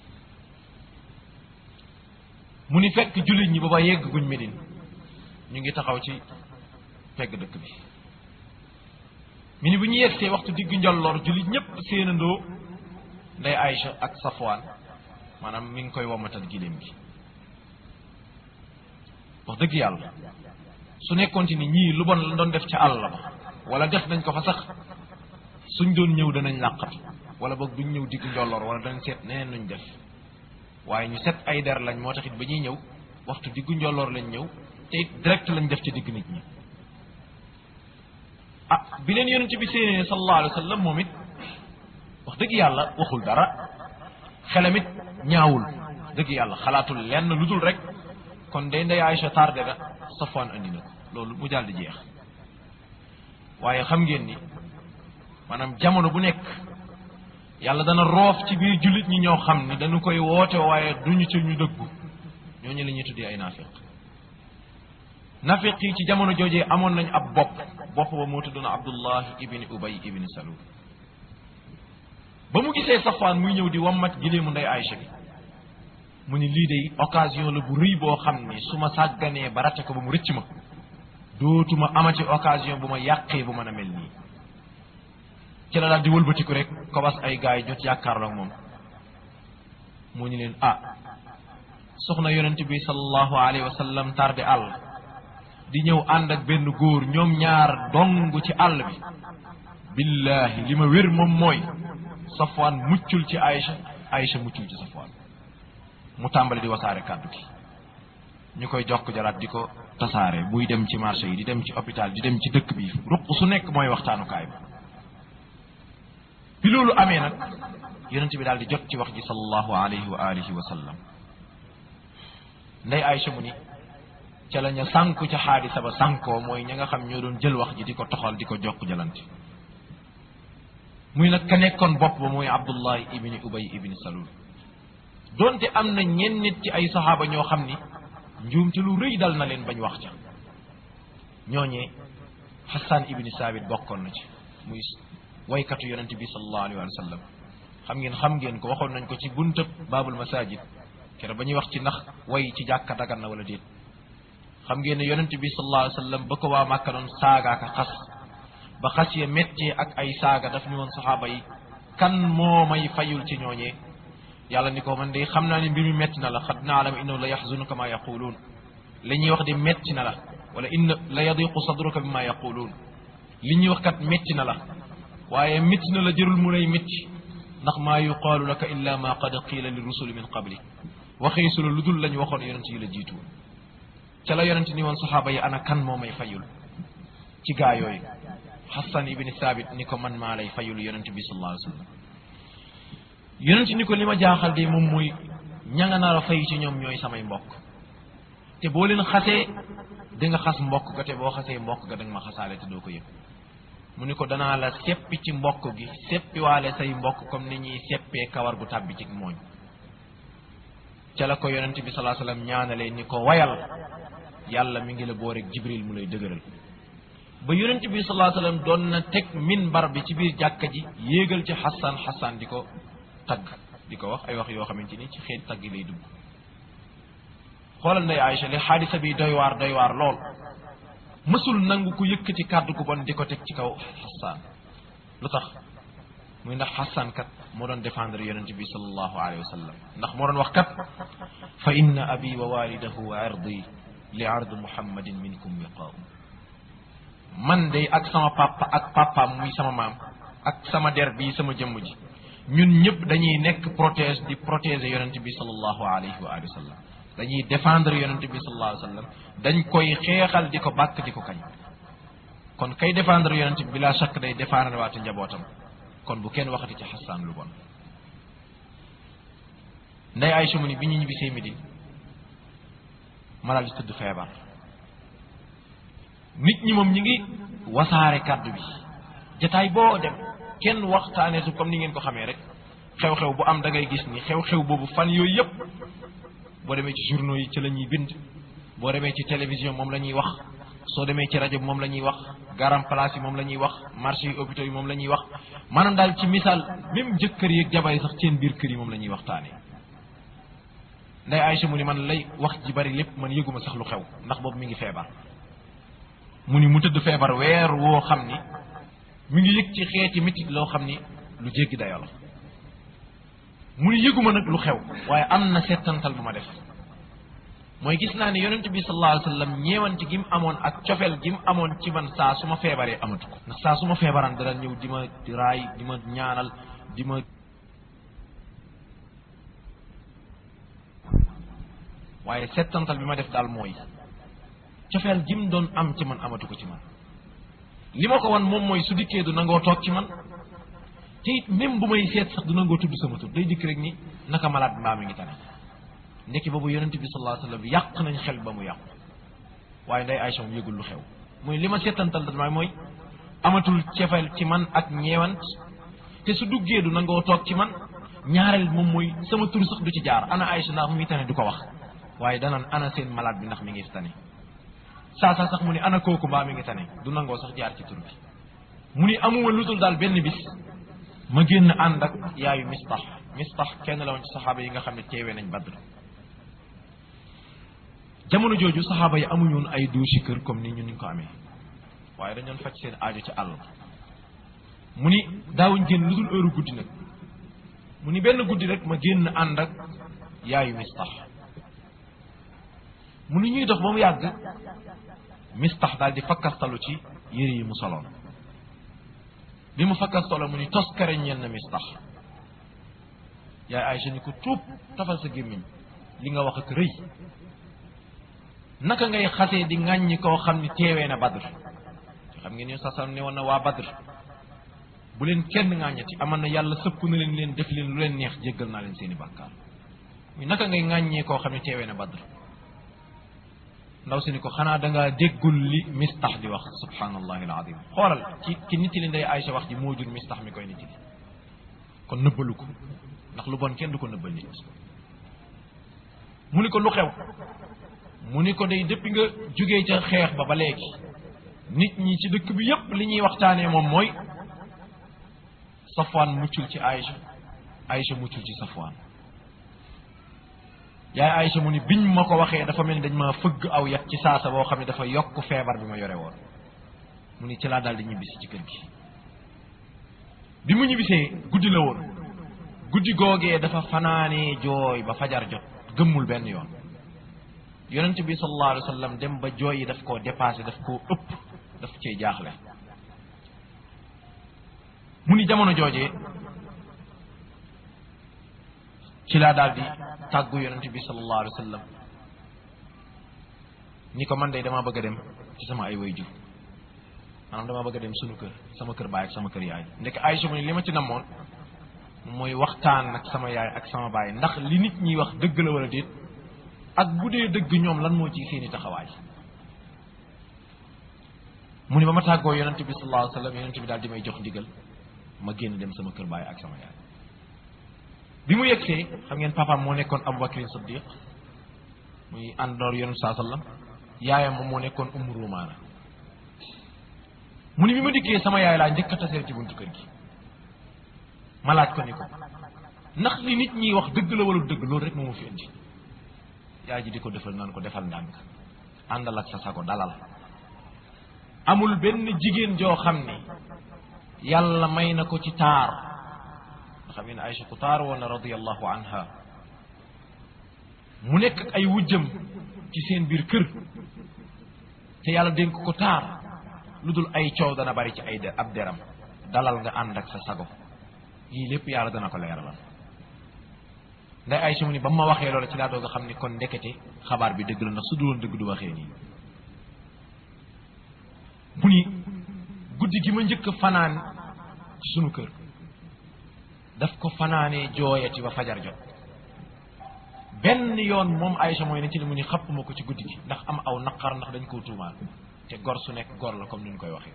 mu ni fekk jullit ñi ba ba yegg guñ Medine ñu ngi taxaw ci pegg dëkk bi mu ni bu ñu yeggsee waxtu digg njolloor jullit ñépp séenandoo nday Aïcha ak Safwaan maanaam mi ngi koy wommatal giléem gi wax dëgg yàlla su nekkoon ci ni ñii lu bon la doon def ca àll ba wala def nañ ko fa sax suñ doon ñëw danañ làqatu wala boog duñ ñëw digg njolloor wala danañ seet neneen nuñ def waaye ñu set ay der lañ moo taxit ba ñuy ñëw waxtu diggu njolloor lañ ñëw te it direct lañ def ci digg nit ñi ah bi leen yonent bi séenée sallallahu alayhi wa sallam moom it wax dëgg yàlla waxul dara xelam it ñaawul dëgg yàlla xalaatul lenn lu dul rek kon day ndey Aïcha tardé na Safwaan andi na ko loolu mu daal di jeex waaye xam ngeen ni maanaam jamono bu nekk yàlla dana roof ci biir jullit ñi ñoo xam ni dañu koy woote waaye duñu ci ñu dëggu ñooñu la ñuy tuddee ay naafiq nafiq yi ci jamono joojee amoon nañ ab bopp bopp ba moo tuddoon Abdullah ibni Ubay ibni Salul ba mu gisee Safwaan muy ñëw di wammat gileemu ndey Aïcha bi mu ni lii de occasion la bu rëy boo xam ni su ma sàgganee ba rate ko ba mu rëcc ma dootuma amati occasion bu ma yàqee bu mën a mel nii ci la daal di wëlbatiku rek kobas ay gars yi jot yàkkaarloo ak moom mu ñu leen ah soxna yonent bi sallallahu alayhi wa sallam tardé àll di ñëw ànd ak benn góor ñoom ñaar dong ci àll bi billahi li ma wér moom mooy Safwaan muccul ci Aïcha Aïcha muccul ci Safwaan mu tàmbali di wasaare kàddu gi ñu koy jokk jaraat di ko tasaare buy dem ci marché yi di dem ci hôpital di dem ci dëkk bi ruq su nekk mooy waxtaanukaay bi bi loolu amee nag yonent bi daal di jot ci wax ji sallallahu alayhi wa alihi wa sallam ndey Aïcha mu ni ca la ña sànku ca xaadisa ba sànkoo mooy ña nga xam ñoo doon jël wax ji di ko toxal di ko jokk jalante muy nag ka nekkoon bopp ba mooy Abdullahi ibni Ubay ibni Salul donte am na ñenn nit ci ay saxaaba ñoo xam ni njuumte lu rëy dal na leen bañ wax ca ñooñee Hassan ibni Saabit bokkoon na ci muy waykatu yonente bi sallallahu alayhi wa sallam xam ngeen xam ngeen ko waxoon nañ ko ci buntab baabul masajid kere ba ñuy wax ci ndax way ci jàkka dagan na wala déet xam ngeen ne yonente bi sallallahu alayhi wa sallam ba ko waa Màkka doon saagaaka xas ba xas ya méttee ak ay saaga daf ñu woon saxaaba yi kan moo may fayul ci ñooñee yàlla ni ko man de xam naa ne mbir mi métti na la xad naalam innahu la yaxzunuka ma yaquluun li ñuy wax de métti na la wala inna la yadiqu sadruka bi ma yaquluun li ñuy wax kat métti na la waaye métti na la jërul mu lay métti ndax maa yuqaalu laka illa ma qad qiila li rusuli min qabli waxee su la lu dul lañ waxoon yonent yi la jiitu ca la yonent ni woon saxaaba yi ana kan moo may fayul ci gaa yooyu Hassan ibni Saabit ni ko man maa lay fayul yonent bi sallallahu alayhi wa sallam yonent ni ko li ma jaaxal de moom mooy ña nga nar a fay ci ñoom ñooy samay mbokk te boo leen xasee di nga xas mbokk ga te boo xasee mbokk ga da nga ma xasaale te doo ko yëg mu ni ko danaa la seppi ci mbokk gi seppiwaale say mbokk comme ni ñuy seppee kawar gu tàbbi ci mooñ ca la ko yonent bi salaa sallam ñaanalee ni ko wayal yàlla mi ngi la boo rek jibril mu lay dëgëral ba yonent bi salaa sallam doon na teg minbar bi ci biir jàkka ji yéegal ci xasaan xasaan di ko tagg di ko wax ay wax yoo xamante ni ci xeet tagg lay dugg xoolal nday Aïcha li xaadisa bi doy waar doy waar lool mësul nangu ku yëkkati kàddu gu bon di ko teg ci kaw xasaan lu tax muy ndax xasaan kat moo doon défendre yonent bi sallallahu alayhi wa sallam ndax moo doon wax kat fa inna abi wa walidahu wa ardi li ard muhammadin minkum wiqaau man de ak sama papa ak papaam muy sama maam ak sama der bii sama jëmm ji ñun ñëpp dañuy nekk protège di protéger yonent bi sallallahu alayhi wa alihi wa sallam dañuy défendre yonent bi sallallahu alayhi wa sallam dañ koy xeexal di ko bàkk di ko kañ kon kay défendre yonent bi bila shakk day défendre waate njabootam kon bu kenn waxati ci xasaan lu bon nday Aysa mu ni bi ñu ñibbisee Médine ma daal di tëdd feebar nit ñi moom ñi ngi wasaare kàddu bi jataay boo dem kenn waxtaanee su comme ni ngeen ko xamee rek xew-xew bu am da ngay gis ni xew-xew boobu fan yooyu yëpp boo demee ci journaux yi ci la ñuy bind boo demee ci télévision moom la ñuy wax soo demee ci rajo bi moom la ñuy wax garam place yi moom la ñuy wax marché yi hôpitaux yi moom la ñuy wax maanaam daal ci misaal même jëkkër yi ak jabar yi sax seen biir kër yi moom la ñuy waxtaanee nday Aysa mu ni man lay wax ji bari lépp man yëguma sax lu xew ndax boobu mi ngi feebar mu ni mu tëdd feebar weer woo xam ni mi ngi yëg ci xeeti métit loo xam ni lu jéggi dayoo la mu ni yëguma nag lu xew waaye am na settantal bu ma def mooy gis naa ne yonent bi sallallahu alayhi wa sallam ñeewante gi mu amoon ak cofeel gi mu amoon ci man saa su ma feebaree amatu ko ndax saa su ma feebaraan dara ñëw di ma raay di ma ñaanal di ma waaye settantal bi ma def daal mooy cofeel gi mu doon am ci man amatu ko ci man li ma ko wan moom mooy su dikkee du nangoo toog ci man te it même bu may seet sax du nangoo tudd sama tur day dikk rek ni naka malaat mbaa mi ngi tane ndekki boobu yonent bi sallallahu alayhi wa sallam yàq nañ xel ba mu yàqu waaye nday Aysa moom yëgul lu xew muy li ma seetantal da mooy amatul cefeel ci man ak ñeewant te su duggee du nangoo toog ci man ñaareel moom mooy sama tur sax du ci jaar ana Aysa ndax mu ngi tane du ko wax waaye danaan ana seen malade bi ndax mi ngi tane saa saa sax mu ni ana kooku mbaa mi ngi tane du nangoo sax jaar ci tur bi mu ni amuma lu dul daal benn bis ma génn ànd ak yaayu mistax mistax kenn la woon ci saxaaba yi nga xam ne teewee nañ Badr jamono jooju saxaaba yi amuñu woon ay douche kër comme ni ñu ni ko amee waaye dañoon faj seen aajo ci àll mu ni daawuñ génn lu dul heure guddi nag mu ni benn guddi rek ma génn ànd ak yaayu mistax mu ni ñuy dox ba mu yàgg mistax daal di fakkastalu ci yére yi mu soloon bi mu fakkastalo mu ni tos kare ñeel na mistax yaay Aysa ni ko tuub tafal sa gémmiñ li nga wax ak rëy naka ngay xasee di ŋàññi koo xam ni teewee na badr xam ngeen ni sasam ne woon na waa badr bu leen kenn ŋàññati aman na yàlla sëpp na leen leen def leen lu leen neex jéggal naa leen seeni bàkkaar muy naka ngay ŋàññee koo xam ne teewee na badr ndaw si ni ko xanaa dangaa déggul li mistax di wax subhanallahi alazim xoolal ki ki nit li nday Aysa wax ji moo jur mistax mi koy nit li kon nëbbalu ko ndax lu bon kenn du ko nëbbal nit mu ni ko lu xew mu ni ko day depuis nga jógee ca xeex ba ba léegi nit ñi ci dëkk bi yépp li ñuy waxtaanee moom mooy Safwaan muccul ci Aysa Aysa muccul ci Safwaan yaay Aysa mu ni biñ ma ko waxee dafa mel ni dañ ma fëgg aw yat ci saasa boo xam ne dafa yokk feebar bi ma yore woon mu ni ci laa daal di ñibbisi ci kër gi bi mu ñibbisee guddi la woon guddi googee dafa fanaanee jooy ba fajar jot gëmmul benn yoon yonent bi sallallahu alayhi wa sallam dem ba jooy yi daf koo dépassé daf koo ëpp daf cee jaaxle mu ni jamono joojee ci laa daal di tàggu yonent bi sallallahu alayhi wa sallam ni ko man de damaa bëgg a dem ci sama ay way jur maanaam damaa bëgg a dem sunu kër sama kër baay ak sama kër yaay ndek Aysa mu ni li ma ci namoon mooy waxtaan ak sama yaay ak sama baay ndax li nit ñi wax dëgg la wala déet ak bu dee dëgg ñoom lan moo ci seeni taxawaay mu ni ba ma tàggoo yonent bi sallallahu alayhi wa sallam yonent bi daal di may jox ndigal ma génn dem sama kër baay ak sama yaay bi mu yegsee xam ngeen papaam moo nekkoon Abu Bakrin Siddiq muy àndoor yonent saa sallam yaayam moom moo nekkoon Ummu Rumaana mu ni bi ma dikkee sama yaay laa njëkk a taseel ci buntu kër gi ma laaj ko ni ko ndax li nit ñi wax dëgg la wala dëgg loolu rek moo ma fi indi yaay ji di ko defal naan ko defal ndànk àndal ak sa sago dalal amul benn jigéen joo xam ni yàlla may na ko ci taar nga xam ne Aysa ku taar woon na radiyallahu anha mu nekk ak ay wujjam ci seen biir kër te yàlla dénk ko taar lu dul ay coow dana bari ci ay de ab deram dalal nga ànd ak sa sago yii lépp yàlla dana ko leeralal nday Aysa mu ni ba ma waxee loolu ci laa doog a xam ni kon ndekete xabaar bi dëgg la ndax su duloon dëgg du waxee nii mu ni guddi gi ma njëkk a fanaan ci sunu kër daf ko fanaanee jooyati ba fajar jot benn yoon moom Aïcha mooy ne ci li mu ni xapp ma ko ci guddi gi ndax am aw naqar ndax dañ koo tuumaal te gor su nekk gor la comme ni ñu koy waxee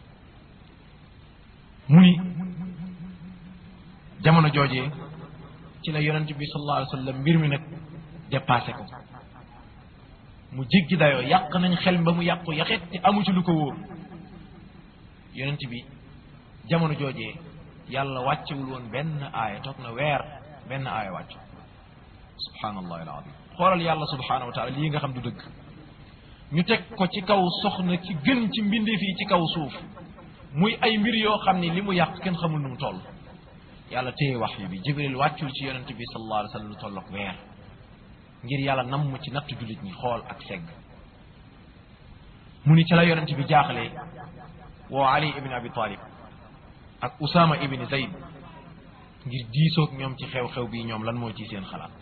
mu ni jamono joojee ci la yonent bi sallallahu alayhi wa sallam mbir mi nag dépassé ko mu jéggi dayoo yàq nañ xel ba mu yàqu yaxet te amu ci lu ko wóor yonent bi jamono joojee yàlla wàccewul woon benn aaya toog na weer benn aaya wàcc subhanallahi alazim xoolal yàlla subhanahu wa taala lii nga xam du dëgg ñu teg ko ci kaw soxna ci gën ci mbindeef yi ci kaw suuf muy ay mbir yoo xam ni li mu yàq kenn xamul nu mu toll yàlla téye wax yu bi jibril wàccul ci yonent bi sallallahu alayhi wa sallam lu tollook weer ngir yàlla namm ci nattu jullit ñi xool ak segg mu ni ca la yonent bi jaaxlee woo ali ibn abi talib ak usama ibn zayd ngir diisoog ñoom ci xew-xew bii ñoom lan mooy ci seen xalaat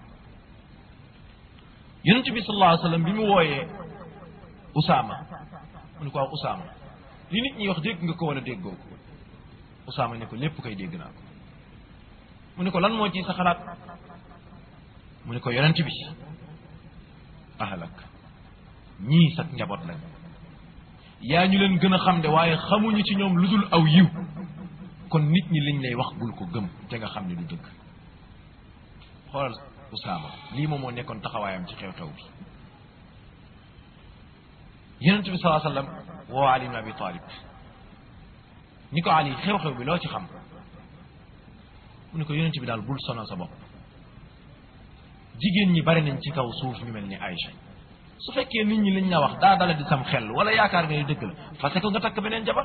yonent bi sallallahu alayhi wa sallam bi mu wooyee usama mu ni ko waaw usama li nit ñi wax dégg nga ko wala déggoo ko usama ne ko lépp koy dégg naa ko mu ne ko lan moo ci sa xalaat mu ne ko yonent bi ahlak ñii sax njaboot lañ yaa ñu leen gën a xam de waaye xamuñu ci ñoom lu dul aw yiw kon nit ñi liñ lay wax bul ko gëm te nga xam ne du dëgg xoolal Usaama lii moom moo nekkoon taxawaayam ci xew-xew bi yonent bi salaa sallam woo Ali ibn Abi Talib ni ko Ali xew-xew bi loo ci xam mu ne ko yonent bi daal bul sonal sa bopp jigéen ñi bari nañ ci kaw suuf ñu mel ni Aïcha su fekkee nit ñi liñ la wax daa dala di sam xel wala yaakaar nga ni dëgg la fase ko nga takk beneen jabar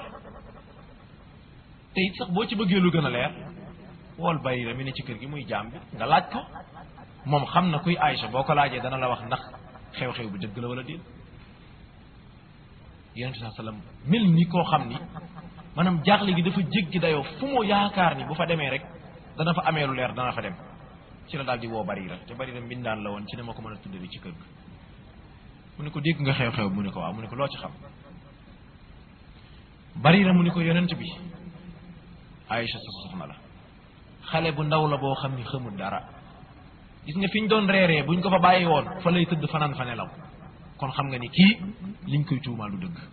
te it sax boo ci bëggee lu gën a leer wool Barira mi ne ci kër gi muy jaam bi nga laaj ko moom xam na kuy Aïcha boo ko laajee dana la wax ndax xew-xew bi dëgg la wala déet yonent bi sallam mel ni koo xam ni maanaam jaaxle gi dafa jéggi dayoo fu mu yaakaar ni bu fa demee rek dana fa amee lu leer dana fa dem ci la daal di woo Barira te Barira mbindaan la woon ci ne ma ko mën a tuddee ci kër ga mu ne ko dégg nga xew-xew mu ne ko waaw mu ne ko loo ci xam Barira mu ne ko yonent bi Aïcha sa soxna la xale bu ndaw la boo xam ni xamul dara gis nga fi ñu doon reeree buñ ko fa bàyyi woon fa lay tëdd fanaan fa nelaw kon xam nga ni kii liñ koy tuumaal lu dëgg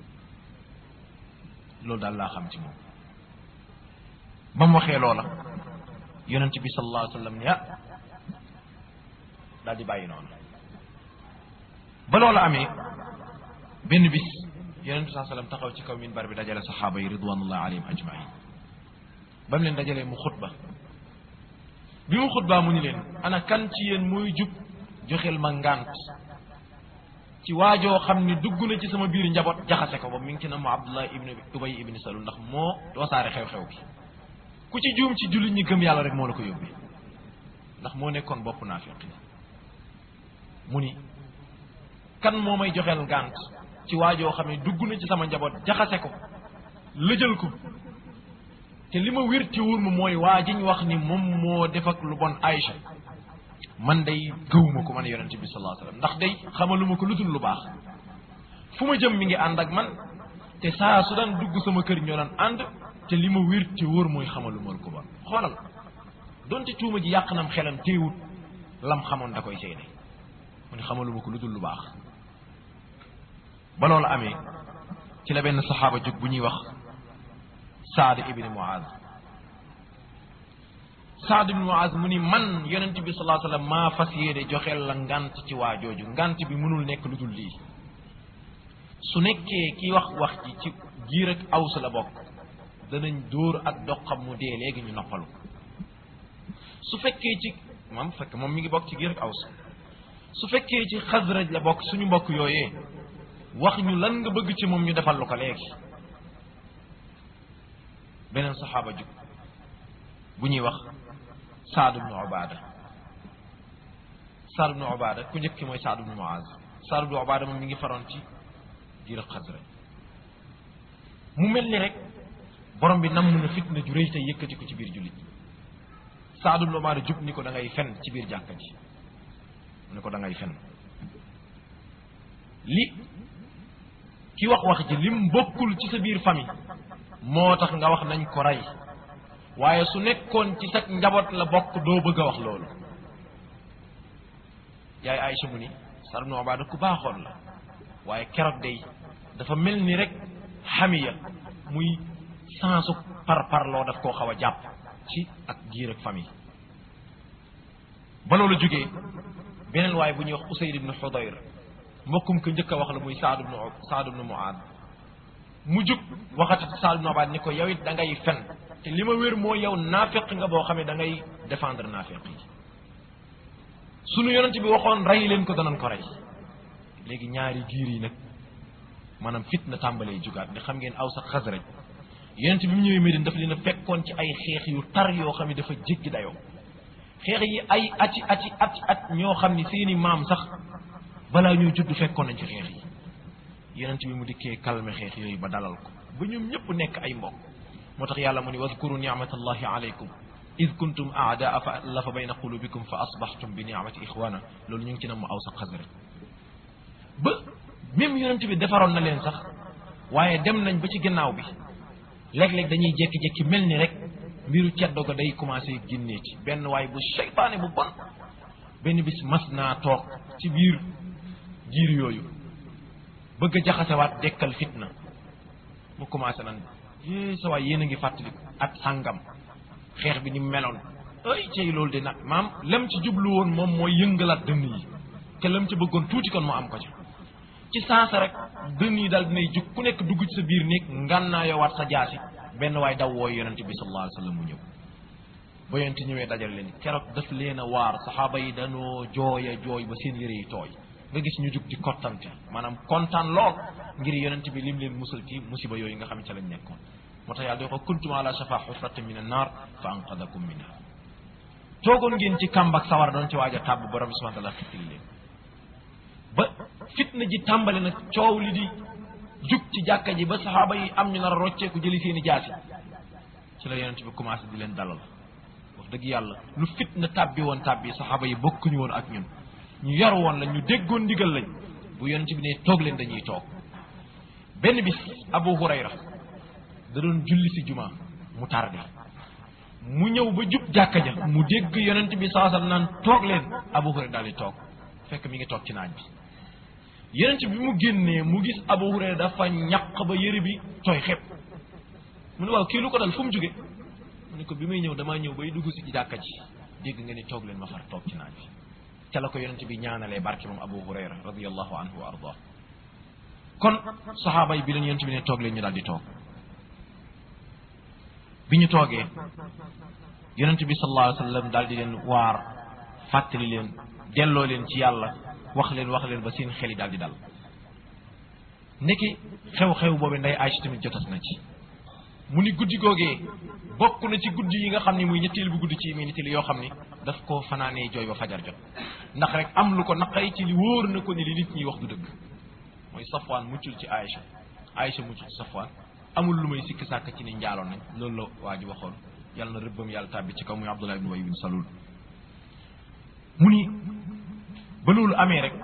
loolu daal laa xam ci moom ba mu waxee loola yonent bi sallallahu alayhi wa sallam ni ah daal di bàyyi noonu ba loola amee benn bis yonent bi sallallahu alayhi wa sallam taxaw ci kaw minbar bi dajale saxaaba yi ridwanullahi alayhim ajmain ba mu leen dajalee mu xutba bi mu xutbaa mu ni leen ana kan ci yéen muy jub joxel ma ngànt ci waajoo xam ni dugg na ci sama biir njaboot jaxase ko ba mi ngi ci na mu abdullah ibn ubay ibn salul ndax moo wasaare xew-xew bi ku ci juum ci jullit ñi gëm yàlla rek moo la ko yóbbee ndax moo nekkoon bopp naafiq mu ni kan moo may joxeel ngànt ci waajoo xam ne dugg na ci sama njaboot jaxase ko lëjal ko te li ma wér ci wóor ma mooy waa jiñ wax ni moom moo def ak lu bon Aïcha man day gëwuma ko man yonente bi sallallahu alayhi wasallam ndax day xamaluma ko lu dul lu baax fu ma jëm mi ngi ànd ak man te saa su daan dugg sama kër ñoo daan ànd te li ma wér ci wóor mooy xamaluma ko bon xoolal donte tuuma ji yàq nam xelam téewut lam xamoon da koy seede mu ne xamaluma ko lu dul lu baax ba loolu amee ci la benn saxaaba jóg bu ñuy wax Saad ibni Muaz Saad ibni Muaz mu ni man yonent bi sallallahu alayhi wasallam maa fas yéene joxeel la ngant ci waa jooju ngant bi mënul nekk lu dul lii su nekkee ki wax wax ji ci giir ak aws la bokk danañ dóor ak doxam mu dee léegi ñu noppalu su fekkee ci moom fekk moom mi ngi bokk ci giir ak aws su fekkee ci xasraj la bokk suñu mbokk yooyee wax ñu lan nga bëgg ci moom ñu defal lu ko léegi beneen saxaaba jug bu ñuy wax Saad ibnu Ubaada Saad ibnu Ubaada ku njëkk ki mooy Saad ibnu Muaz Saad ibnu Ubaada moom mi ngi faroon ci giir ak xasraj mu mel ni rek borom bi nam na fitna ju rëy tey yëkkati ko ci biir jullit Saad ibnu Ubaada jub ni ko da ngay fen ci biir jàkka ji mu ne ko da ngay fen li ki wax wax ji lim bokkul ci sa biir famille moo tax nga wax nañ ko rey waaye su nekkoon ci sag njaboot la bokk doo bëgg a wax loolu yaay Aïcha mu ni Saad ibn Ubaada ku baaxoon la waaye keroog day dafa mel ni rek xamiya muy sansu par parloo daf koo xaw a jàpp ci ak giir ak famille ba loolu jógee beneen waaye bu ñuy wax Usayd ibn Xudayr mbokkum ko njëkk a wax la muy Saad ibn Saad ibn Muaad mu jug waxati Saad ibn Ubaada ni ko yow it da ngay fen te li ma wér moo yow naafeq nga boo xam ne da ngay défendre naafeq yi sunu yonent bi waxoon rey leen ko danañ ko rey léegi ñaari giir yi nag maanaam fitna tàmbalee jugaat ne xam ngeen aw sax Xasraj yonent bi mu ñëwee Medine daf leen a fekkoon ci ay xeex yu tar yoo xam ne dafa jéggi dayoo xeex yi ay ati ati at at ñoo xam ni seeni maam sax balaa ñuy judd fekkoon nañ ci xeex yi yonent bi mu dikkee calme xeex yooyu ba dalal ko ba ñoom ñëpp nekk ay mbokk moo tax yàlla mu ni wadkuru nicmatallahi alaykum id kuntum aadaa fa allafa bayna qulubikum fa asbaxtum bi nicmati ixwana loolu ñu ngi ci nam mu aw sax Xasraj ba même yonent bi defaroon na leen sax waaye dem nañ ba ci gannaaw bi léeg-léeg dañuy jékki-jékki mel ni rek mbiru ceddo ga day commencé génnee ci benn waaye bu seytaane bu bon benn bis mas naa toog ci biir giir yooyu bëgg a jaxasewaat dekkal fitna mu commencé nan yée sa waay yéen a ngi fàttaliku at sàngam xeex bi ni meloon ay cey loolu de nag maam lam ci jublu woon moom mooy yëngalaat dënn yi te lam ci bëggoon tuuti kon mu am ko ca ci saasa rek dënn yi daal dinay jug ku nekk dugg ci sa biir néeg ngànnaa yowaat sa jaasi benn waay daw wooy yonent bi sallallahu alayhi wa sallam mu ñëw ba yonent ñëwee dajal leen keroog daf leen a waar saxaaba yi danoo jooy a jooy ba seen yére yi tooy nga gis ñu jug di kottante maanaam kontaan lool ngir yonent bi lim leen musal ci musiba yooyu nga xam ne ca lañ nekkoon moo tax yàlla di ko kuntum ala shafa xufratin min an naar fa anqadakum minha toogoon ngeen ci kàmbak sawar doon ci waaj a tàbb borom bi subhanahu wa taala xittili leen ba fitna ji tàmbali nag coow li di jug ci jàkka ji ba saxaaba yi am ñu nar a rocceeku jëli seen i jaasi ci la yonent bi commencé di leen dalal wax dëgg yàlla lu fitna tàbbi woon tàbbi saxaaba yi bokkuñu woon ak ñun ñu yar woon la ñu déggoon ndigal lañ bu yonent bi ne toog leen dañuy toog benn bis Abu Hurayra da doon julli si juma mu tardé mu ñëw ba jub jàkka ja mu dégg yonent bi saasam naan toog leen Abu Hurayra daal di toog fekk mi ngi toog ci naaj bi yonent bi mu génnee mu gis Abu Hurayra dafa ñaq ba yëre bi tooy xepp mu ne waaw kii lu ko dal fu mu jóge mu ne ko bi may ñëw damaa ñëw bay dugg si jàkka ji dégg nga ni toog leen ma far toog ci naaj bi ca la ko yonent bi ñaanalee barke moom Abu Hurayra radiyallahu anhu wa ardah kon saxaaba yi bi leen yonent bi ne toog leen ñu daal di toog bi ñu toogee yonent bi sallallahu alayhi wa sallam daal di leen waar fàttali leen delloo leen ci yàlla wax leen wax leen ba seen xel yi daal di dal ndeki xew-xew boobu nday Aysa tamit jotas na ci mu ni guddi googee bokk na ci guddi yi nga xam ni muy ñetteel bu guddi ci minitili yoo xam ni daf koo fanaanee jooy ba fajar jot ndax rek am lu ko naqay ci li wóor na ko ni li nit ñi wax du dëgg mooy Safwaan muccul ci Aysa Aysa muccul ci Safwaan amul lu may sikki sàkk ci ni njaaloon nañ loolu la waa ji waxoon yàlla na rëbbam yàlla tàbbi ci kaw muy Abdullah ibn Ubay bin Salul mu ni ba loolu amee rek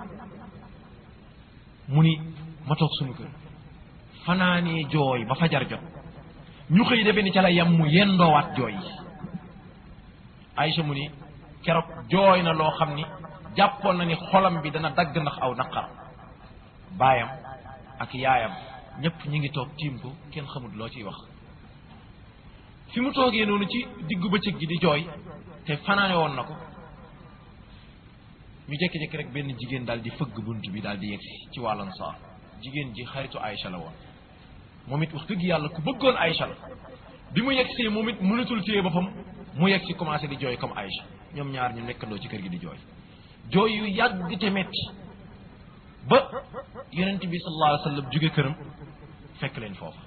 mu ni ma toog sunu kër fanaanee jooy ba fajar jot ñu xëy defe ni ca la yam mu yendoowaat jooy yi Aysa mu ni keroog jooy na loo xam ni jàppoon na ni xolam bi dana dagg ndax aw naqar baayam ak yaayam ñëpp ñi ngi toog tiim ko kenn xamul loo ciy wax fi mu toogee noonu ci diggu bëccëg gi di jooy te fanaane woon na ko ñu jékki-jékki rek benn jigéen daal di fëgg bunt bi daal di yegsi ci wàllan saar jigéen ji xaritu Aysa la woon moom it wax dëgg yàlla ku bëggoon Aysa la bi mu yegsee moom it mënatul téye boppam mu yegsi commencé di jooy comme Aysa ñoom ñaar ñu nekkandoo ci kër gi di jooy jooy yu yàgg te metti ba yonent bi sallallahu alayhi wa sallam jóge këram fekk leen foofa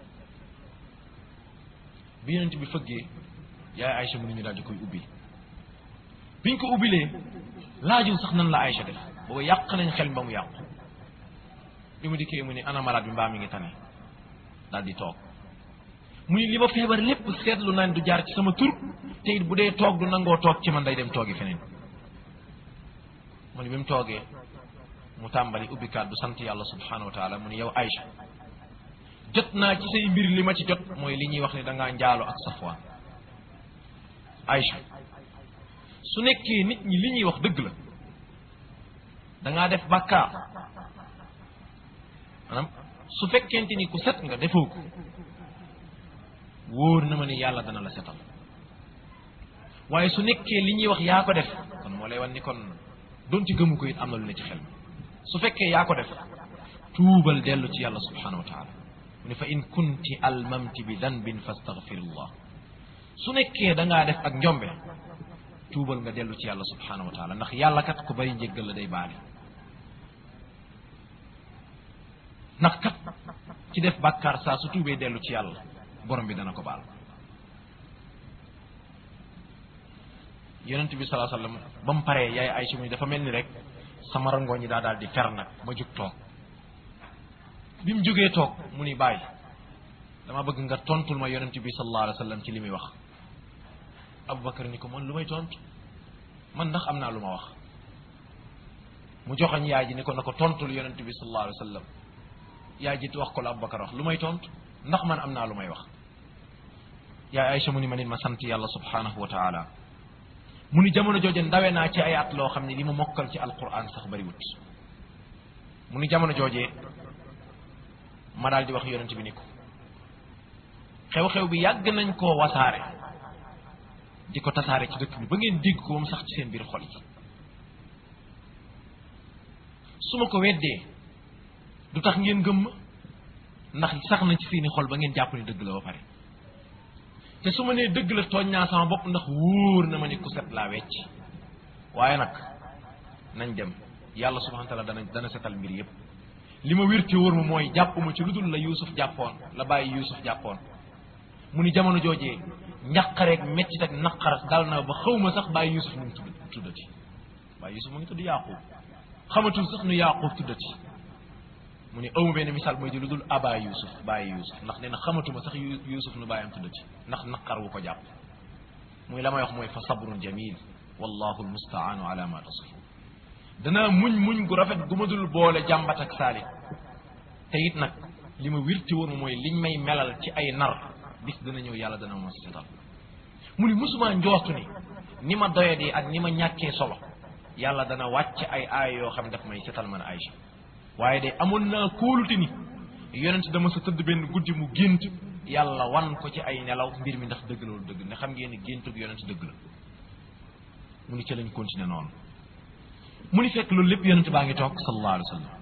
bi yonent bi fëggee yaay Aysa mu ni ñu daal di koy ubbi biñ ko ubbilee laajul sax nan la Aysa def booba yàq nañ xel ba mu yàqu bi mu dikkee mu ni ana malade bi mbaa mi ngi tane daal di toog mu ni li ma feebar lépp seetlu naan du jaar ci sama tur te it bu dee toog du nangoo toog ci man day dem toogi feneen mu ni bi mu toogee mu tàmbali ubbi kàddu sant yàlla subhanahu wa taala mu ni yow Aysa jot naa ci say mbir li ma ci jot mooy li ñuy wax ne da ngaa njaalo ak Safwaan Aïcha su nekkee nit ñi li ñuy wax dëgg la da ngaa def bàkkaar maanaam su fekkente ni ku set nga defoo ko wóor na ma ne yàlla dana la setal waaye su nekkee li ñuy wax yaa ko def kon moo lay wan ni kon doon ci gëmu ko it am na lu ne ci xel mi su fekkee yaa ko def tuubal dellu ci yàlla subhanahu wa taala mu ne fa in kunti almamti bi danbin fastaghfirullah su nekkee da ngaa def ak njombe tuubal nga dellu ci yàlla subhanahu wa taala ndax yàlla kat ku bari njéggal la day baale ndax kat ci def bàkkaar saa su tuubee dellu ci yàlla borom bi dana ko baal yonent bi salaa sallam ba mu paree yaay Aysa mu dafa mel ni rek sama rangoo ñi daa daal di fer nag ma jug toog bi mu jógee toog mu ni bàyyi dama bëgg nga tontul ma yonent bi sallallahu alayhi wa sallam ci li muy wax Aboubacar ni ko man lu may tontu man ndax am naa lu ma wax mu joxoñ yaay ji ni ko na ko tontul yonent bi sallallahu alayhi wa sallam yaay ji wax ko la Aboubacar wax lu may tontu ndax man am naa lu may wax yaay Aysa mu ni ma nit ma sant yàlla subhanahu wa taala mu ni jamono jooje ndawe naa ci ay at loo xam ne li mu mokkal ci alquran sax bariwut mu ni jamono joojee ma daal di wax yonent bi ni ko xew-xew bi yàgg nañ koo wasaare di ko tasaare ci dëkk bi ba ngeen dégg ko moom sax ci seen biir xol yi su ma ko weddee du tax ngeen gëm ma ndax sax na ci seeni xol ba ngeen jàpp ni dëgg la ba pare te su ma nee dëgg la tooñ naa sama bopp ndax wóor na ma ni ku set laa wecc waaye nag nañ dem yàlla subhanahu wa taala dana dana setal mbir yépp li ma wér te wóor ma mooy jàpp ma ci lu dul la Yuusuf jàppoon la bàyyi Yuusuf jàppoon mu ni jamono joojee njaqareeg mettit ak naqar dal na ba xaw ma sax bàyyi Yuusuf nu mu tudd tuddati bàyyi Yuusuf mu ngi tudd Yaaqub xamatul sax nu Yaaqub tuddati mu ni awma benn misaal mooy di lu dul aba Yuusuf bàyyi Yuusuf ndax nee na xamatuma sax Yuusuf nu bàyyam tuddati ndax naqar wu ko jàpp muy la may wax mooy fa sabrun jamil wallahu almustaanu ala ma tasifun danaa muñ muñ gu rafet gu ma dul boole jàmbat ak saali te it nag li ma wirti woon mooy liñ may melal ci ay nar bis dana ñëw yàlla dana ma setal mu ni musuma njootu ni ni ma doyadee ak ni ma ñàkkee solo yàlla dana wàcc ay aay yoo xam daf may setal man Aïcha waaye de amoon naa kóolute ni yonent dama sa tëdd benn guddi mu gént yàlla wan ko ci ay nelaw mbir mi ndax dëgg loolu dëgg ne xam ngeen ni géntug yonent dëgg la mu ni ci lañ continuer noonu mu ni fekk loolu lépp yonent baa ngi toog sallallahu alayhi wa sallam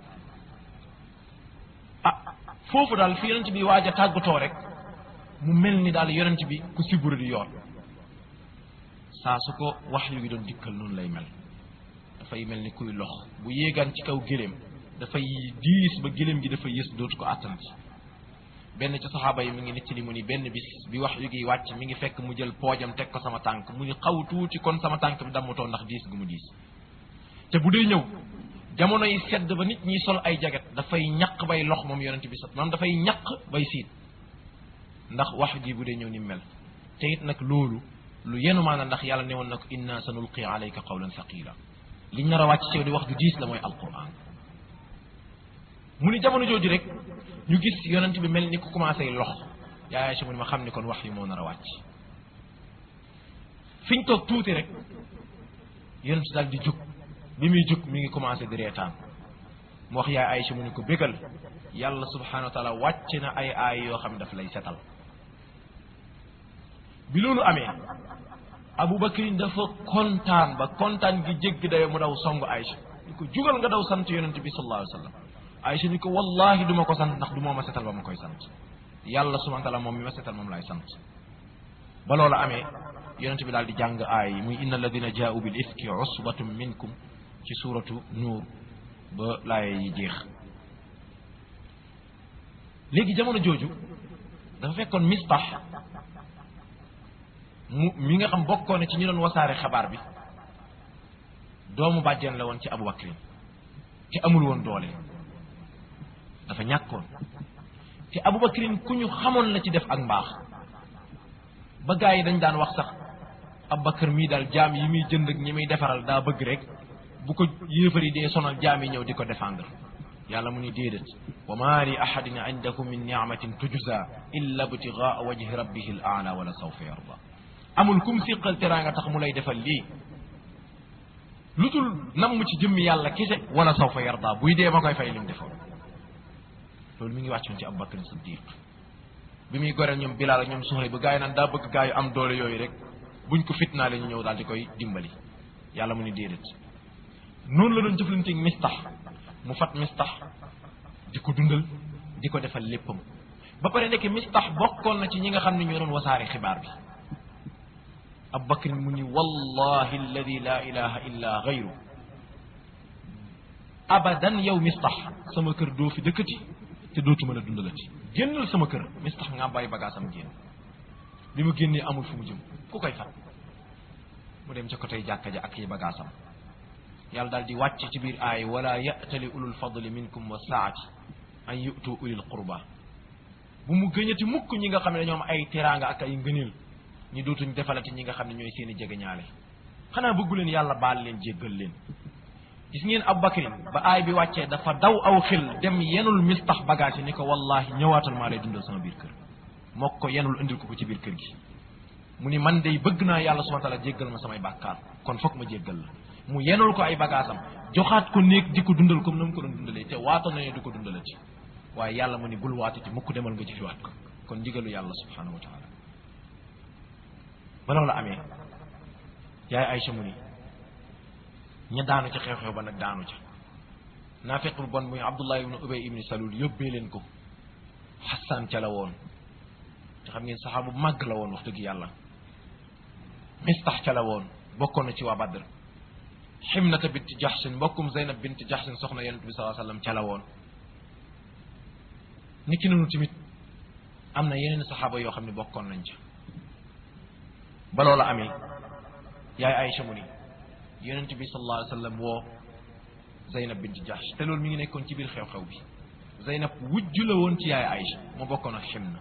ah foofu daal fi yonent bi waaj a tàggatoo rek mu mel ni daal yonent bi ku siburu di yoon saa su ko wax yu gi doon dikkal noonu lay mel dafay mel ni kuy lox bu yéegaan ci kaw géléem dafay diis ba géléem gi dafa yës dootu ko àttanati benn ci saxaaba yi mi ngi nettali mu ni benn bis bi wax yu gi wàcc mi ngi fekk mu jël poojam teg ko sama tànk mu ni xaw tuuti kon sama tànk bi dammatoo ndax diis gu mu diis te bu dee ñëw jamono yi sedd ba nit ñi sol ay jaget dafay ñaq bay lox moom yonent bi sax maanaam dafay ñaq bay siit ndax wax ji bu dee ñëw ni mel te it nag loolu lu yenu maana ndax yàlla ne woon na ko inna sa nulqi alayka qawlan thaqila liñ nar a wàcc ci yow di wax ju diis la mooy alquran mu ni jamono jooju rek ñu gis yonent bi mel ni ku commencé lox yaay si mu ni ma xam ni kon wax yi moo nar a wàcc fiñ toog tuuti rek yonent daal di jóg bi muy jóg mi ngi commencé di reetaan mu wax yaay Aïcha mu ni ko bégal yàlla subhanahu wa taala wàcc na ay aay yoo xam ne daf lay setal bi loolu amee Aboubacar dafa kontaan ba kontaan gi jégg dayo mu daw songu Aïcha ni ko jugal nga daw sant yonent bi sallallahu alayhi wa sallam Aïcha ni ko wallahi du ma ko sant ndax du moo ma setal ba ma koy sant yàlla subhanahu wa taala moom mi ma setal moom laay sant ba loolu amee yonent bi daal di jàng aay yi muy inna alladina jaau bil ifki usbatum minkum ci suuratu nuur ba laaye yi jeex léegi jamono jooju dafa fekkoon mistax mu mi nga xam bokkoon ci ñu doon wasaare xabaar bi doomu bàjjen la woon ci Abu Bakrin te amul woon doole dafa ñàkkoon te Abu Bakrin ku ñu xamoon la ci def ak mbaax ba gaa yi dañ daan wax sax Abu Bakar mii daal jaam yi muy jënd ak ñi muy defaral daa bëgg rek bu ko yéefar yi dee sonal jaam yi ñëw di ko défendre yàlla mu ni déedéet wa ma li ahadin indakum min ni'matin tujza illa ibtigaa wajhi rabbihi al aala wala sawfa yarda amul kum siqal teraanga tax mu lay defal lii lu dul namm ci jëmmi yàlla kese wala sawfa yarda buy dee ma koy fay lim defoon loolu mi ngi wàccoon ci Abubakar Siddiq bi muy goreel ñoom Bilaal ak ñoom Suhayb ba gaa yi naan daa bëgg gaa yu am doole yooyu rek buñ ko fitnaale ñu ñëw daal di koy dimbali yàlla mu ni déedéet noonu la doon jëflanteeg mistax mu fat mistax di ko dundal di ko defal léppam ba pare nekk mistax bokkoon na ci ñi nga xam ne ñoo doon wasaare xibaar bi Abubakar mu ni wallahi alladi la ilaha illa gayru abadan yow mistax sama kër doo fi dëkkati te dootu mën a dundalati génnal sama kër mistax nga bàyyi bagaasam génn bi mu génnee amul fu mu jëm ku koy fat mu dem ca côté jàkka ja ak yi bagaasam yàlla daal di wàcc ci biir aay wala ya'tali ulul fadli minkum wa saati an yu'tu ulil qurba bu mu gëñati mukk ñi nga xam ne dañoo am ay teraanga ak ay ngëneel ñi dootuñ defalati ñi nga xam ne ñooy seeni jegeñaale xanaa bëggu leen yàlla baal leen jéggal leen gis ngeen Abubakar ba aay bi wàccee dafa daw aw xil dem yenul mistax bagage yi ni ko wallahi ñëwaatal maa lay dundal sama biir kër moo ko yenul indil ko ko ci biir kër gi mu ni man day bëgg naa yàlla subhanahu wa ta'ala jéggal ma samay bàkkaar kon foog ma jéggal la mu yenul ko ay bagaasam joxaat ko néeg di ko dundal comme na mu ko doon dundalee te waatoon na ne du ko dundalati waaye yàlla mu ni bul waatati mukk demal nga jëfiwaat ko kon ndigalu yàlla subhanahu wa ta'ala ba loolu la amee yaay Aysa mu ni ña daanu ca xew-xew ba nag daanu ca naafiq bu bon muy Abdullah ibn Ubay ibn Salul yóbbee leen ko Xasaan ca la woon te xam ngeen saxaabu màgg la woon wax dëgg yàlla Mistax ca la woon bokkoon na ci waa Badr Ximnata bint Jaxsin mbokkum Zeynab bint Jaxsin soxna yonent bi sallallahu alayhi wasallam ca la woon niki noonu tamit am na yeneen saxaaba yoo xam ne bokkoon nañ ca ba loola amee yaay Aysa mu ni yonent bi sallallahu alayhi wasallam woo Zeynab bint Jaxs te loolu mi ngi nekkoon ci biir xew-xew bi Zeynab wujju la woon ci yaay Aysa mu bokkoon ak Ximna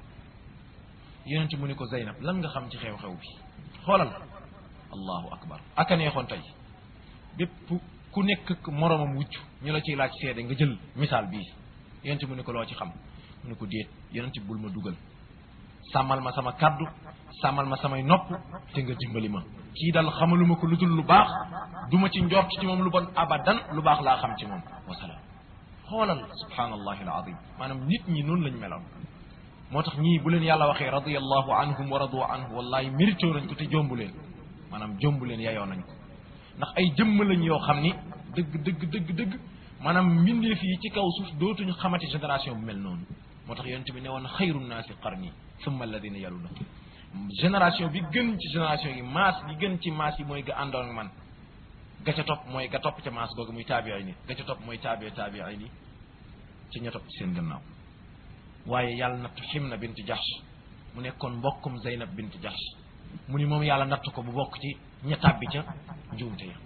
yonent mu ni ko Zeynab lan nga xam ci xew-xew bi xoolal allahu akbar aka neexoon tey bépp ku nekk moroomam wujj ñu la ciy laaj seede nga jël misaal bii yonent mu ni ko loo ci xam mu ni ko déet yonent bul ma dugal sàmmal ma sama kaddu sàmmal ma samay nopp te nga dimbali ma kii dal xamaluma ko lu dul lu baax duma ci njort ci moom lu bon abadan lu baax laa xam ci moom wasalaam xoolal subhanallahi alazim maanaam nit ñi noonu lañ meloon moo tax ñii bu leen yàlla waxee radiyallahu anhum wa radu anhu wallahi mérité nañ ko te jombu leen maanaam jombu leen yayoo nañ ko ndax ay jëmm lañ yoo xam ni dëgg dëgg dëgg dëgg maanaam mbindeef yi ci kaw suuf dootuñu xamati génération bu mel noonu moo tax yonent bi ne woon xayru naasi qarni summa alladina yaluna génération bi gën ci génération yi maas bi gën ci maas yi mooy ga àndoon ak man ga ca topp mooy ga topp ca maas googu muy taabiay ni ga ca topp mooy taabi taabiay ni ci ña topp ci seen gannaaw waaye yàlla nattu Ximna bint Jahsh mu nekkoon mbokkum Zeynab bint Jahsh mu ni moom yàlla nattu ko bu bokk ci ña tàbbi ca njuumte ya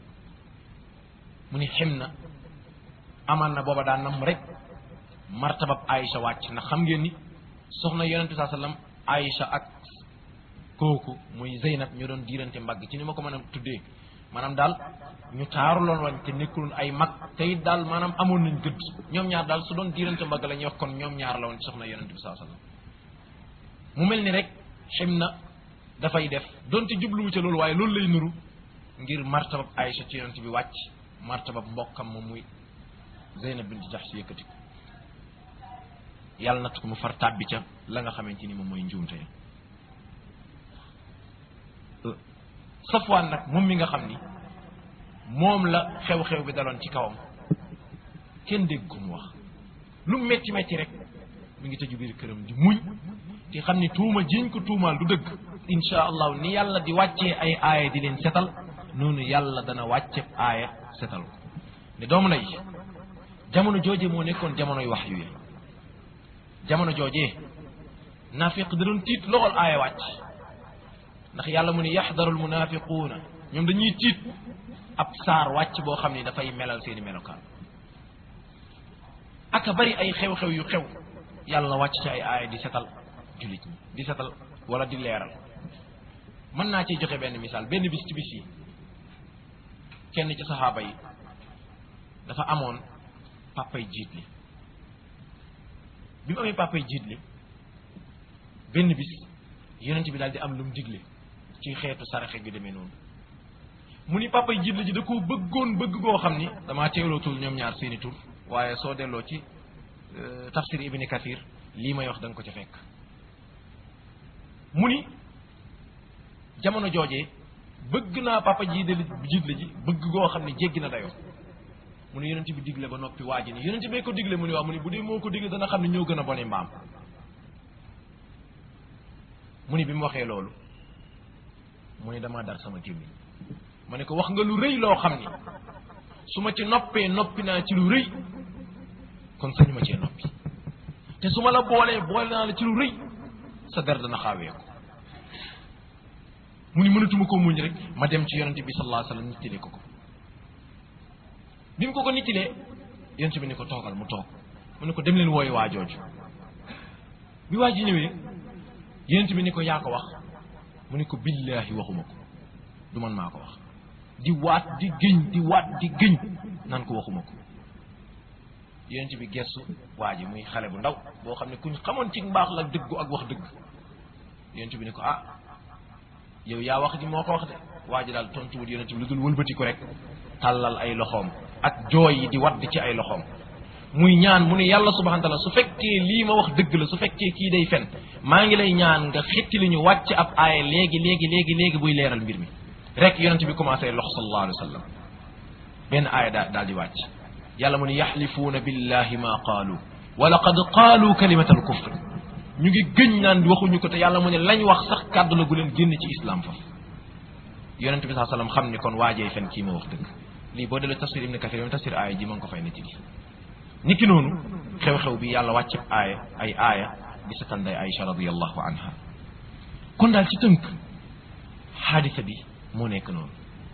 mu ni Ximna amaan na booba daan nam rek martabab Aïcha wàcc ndax xam ngeen ni soxna yonente saa sallam Aïcha ak kooku muy Zeynab ñu doon diirante mbagg ci ni ma ko mën a tuddee maanaam daal ñu taaru loon wañ te nekkuloon ay mag te it daal maanaam amoon nañ gëdd ñoom ñaar daal su doon diirante mbagg la ñuy wax kon ñoom ñaar la woon ci soxna yonente bi saa sallam mu mel ni rek xem na dafay def donte jubluwu ca loolu waaye loolu lay nuru ngir martabab Aïcha ci yonente bi wàcc martabab mbokkam moom muy Zeynab bint Jahsh si yëkkati ko yàlla natt ko mu far tàbbi ca la nga xamante ni moom mooy njuumte Safwaan nag moom mi nga xam ni moom la xew-xew bi daloon ci kawam kenn dégg ko mu wax lu metti metti rek mi ngi tëju biir këram di muñ te xam ni tuuma jiñ ko tuumaal du dëgg insha allahu ni yàlla di wàccee ay aaya di leen setal noonu yàlla dana wàcce aaya setal ko ne doomu nay jamono jooje moo nekkoon jamonoy wax yu jamono joojee naafiq da doon tiit loxol aaya wàcc ndax yàlla mu ne yaxdaru almunafiquuna ñoom dañuy tiit ab saar wàcc boo xam ni dafay melal seeni melokaan aka bari ay xew-xew yu xew yàlla wàcc ci ay aaya di setal jullit ñi di setal wala di leeral mën naa ciy joxe benn misaal benn bis ci bis yi kenn ci saxaaba yi dafa amoon papay jiit li bi mu amee papay jiit li benn bis yonent bi daal di am lu mu digle ci xeetu saraxe gi demee noonu mu ni papay jiit li ji da koo bëggoon bëgg goo xam ni damaa teelootul ñoom ñaar seeni tur waaye soo delloo ci tafsir ibni kathir lii may wax da nga ko ca fekk mu ni jamono joojee bëgg naa papa ji de jiit la ji bëgg goo xam ne jéggi na dayoo mu ne yonent bi digle ba noppi waa ji ni yonent bee ko digle mu ni waaw mu ni bu dee moo ko digle dana xam ne ñoo gën a bone mbaam mu ni bi mu waxee loolu mu ni damaa dar sama gémmiñ ma ne ko wax nga lu rëy loo xam ni su ma ci noppee noppi naa ci lu rëy kon sañu ma cee noppi te su ma la boolee boole naa la ci lu rëy sa der dana xaawee ko mu ni mënatuma ko muñ rek ma dem ci yonente bi sallallahu alayhi wasallam nittile ko ko bi mu ko ko nittilee yonente bi ni ko toogal mu toog mu ne ko dem leen wooyu waa jooju bi waa ji ñëwee yonente bi ni ko yaa ko wax mu ne ko billaahi waxuma ko du man maa ko wax di waat di gëñ di waat di gëñ naan ko waxuma ko yonente bi gestu waa ji muy xale bu ndaw boo xam ne kuñ xamoon ci mbaax la dëggu ak wax dëgg yonente bi ni ko ah yow yaa wax ji moo ko wax de waa ji daal tontuwut yonent bi lu dul wëlbati ko rek tàllal ay loxoom ak jooy yi di wadd ci ay loxoom muy ñaan mu ne yàlla subhanahu wa taala su fekkee lii ma wax dëgg la su fekkee kii day fen maa ngi lay ñaan nga xetti li ñu wàcc ab aaya léegi léegi léegi léegi buy leeral mbir mi rek yonent bi commencé lox sallallahu alayhi wa sallam benn aaya daa daal di wàcc yàlla mu ne yaxlifuuna billahi ma qaalu wa laqad qaalu kalimatal kufr ñu ngi gëñ naan waxuñu ko te yàlla mu ne lañ wax sax kàddu la gu leen génn ci islam fa yonente bi saa sallam xam ni kon waajee fen kii ma wax dëgg lii boo delloo tafsir ibn kathir tafsir aaya ji ma ngi ko fay netti li niki noonu xew-xew bi yàlla wàcc aaya ay aaya di sa tanday Aïcha radiallahu anha kon daal ci tënk xaadisa bi moo nekk noonu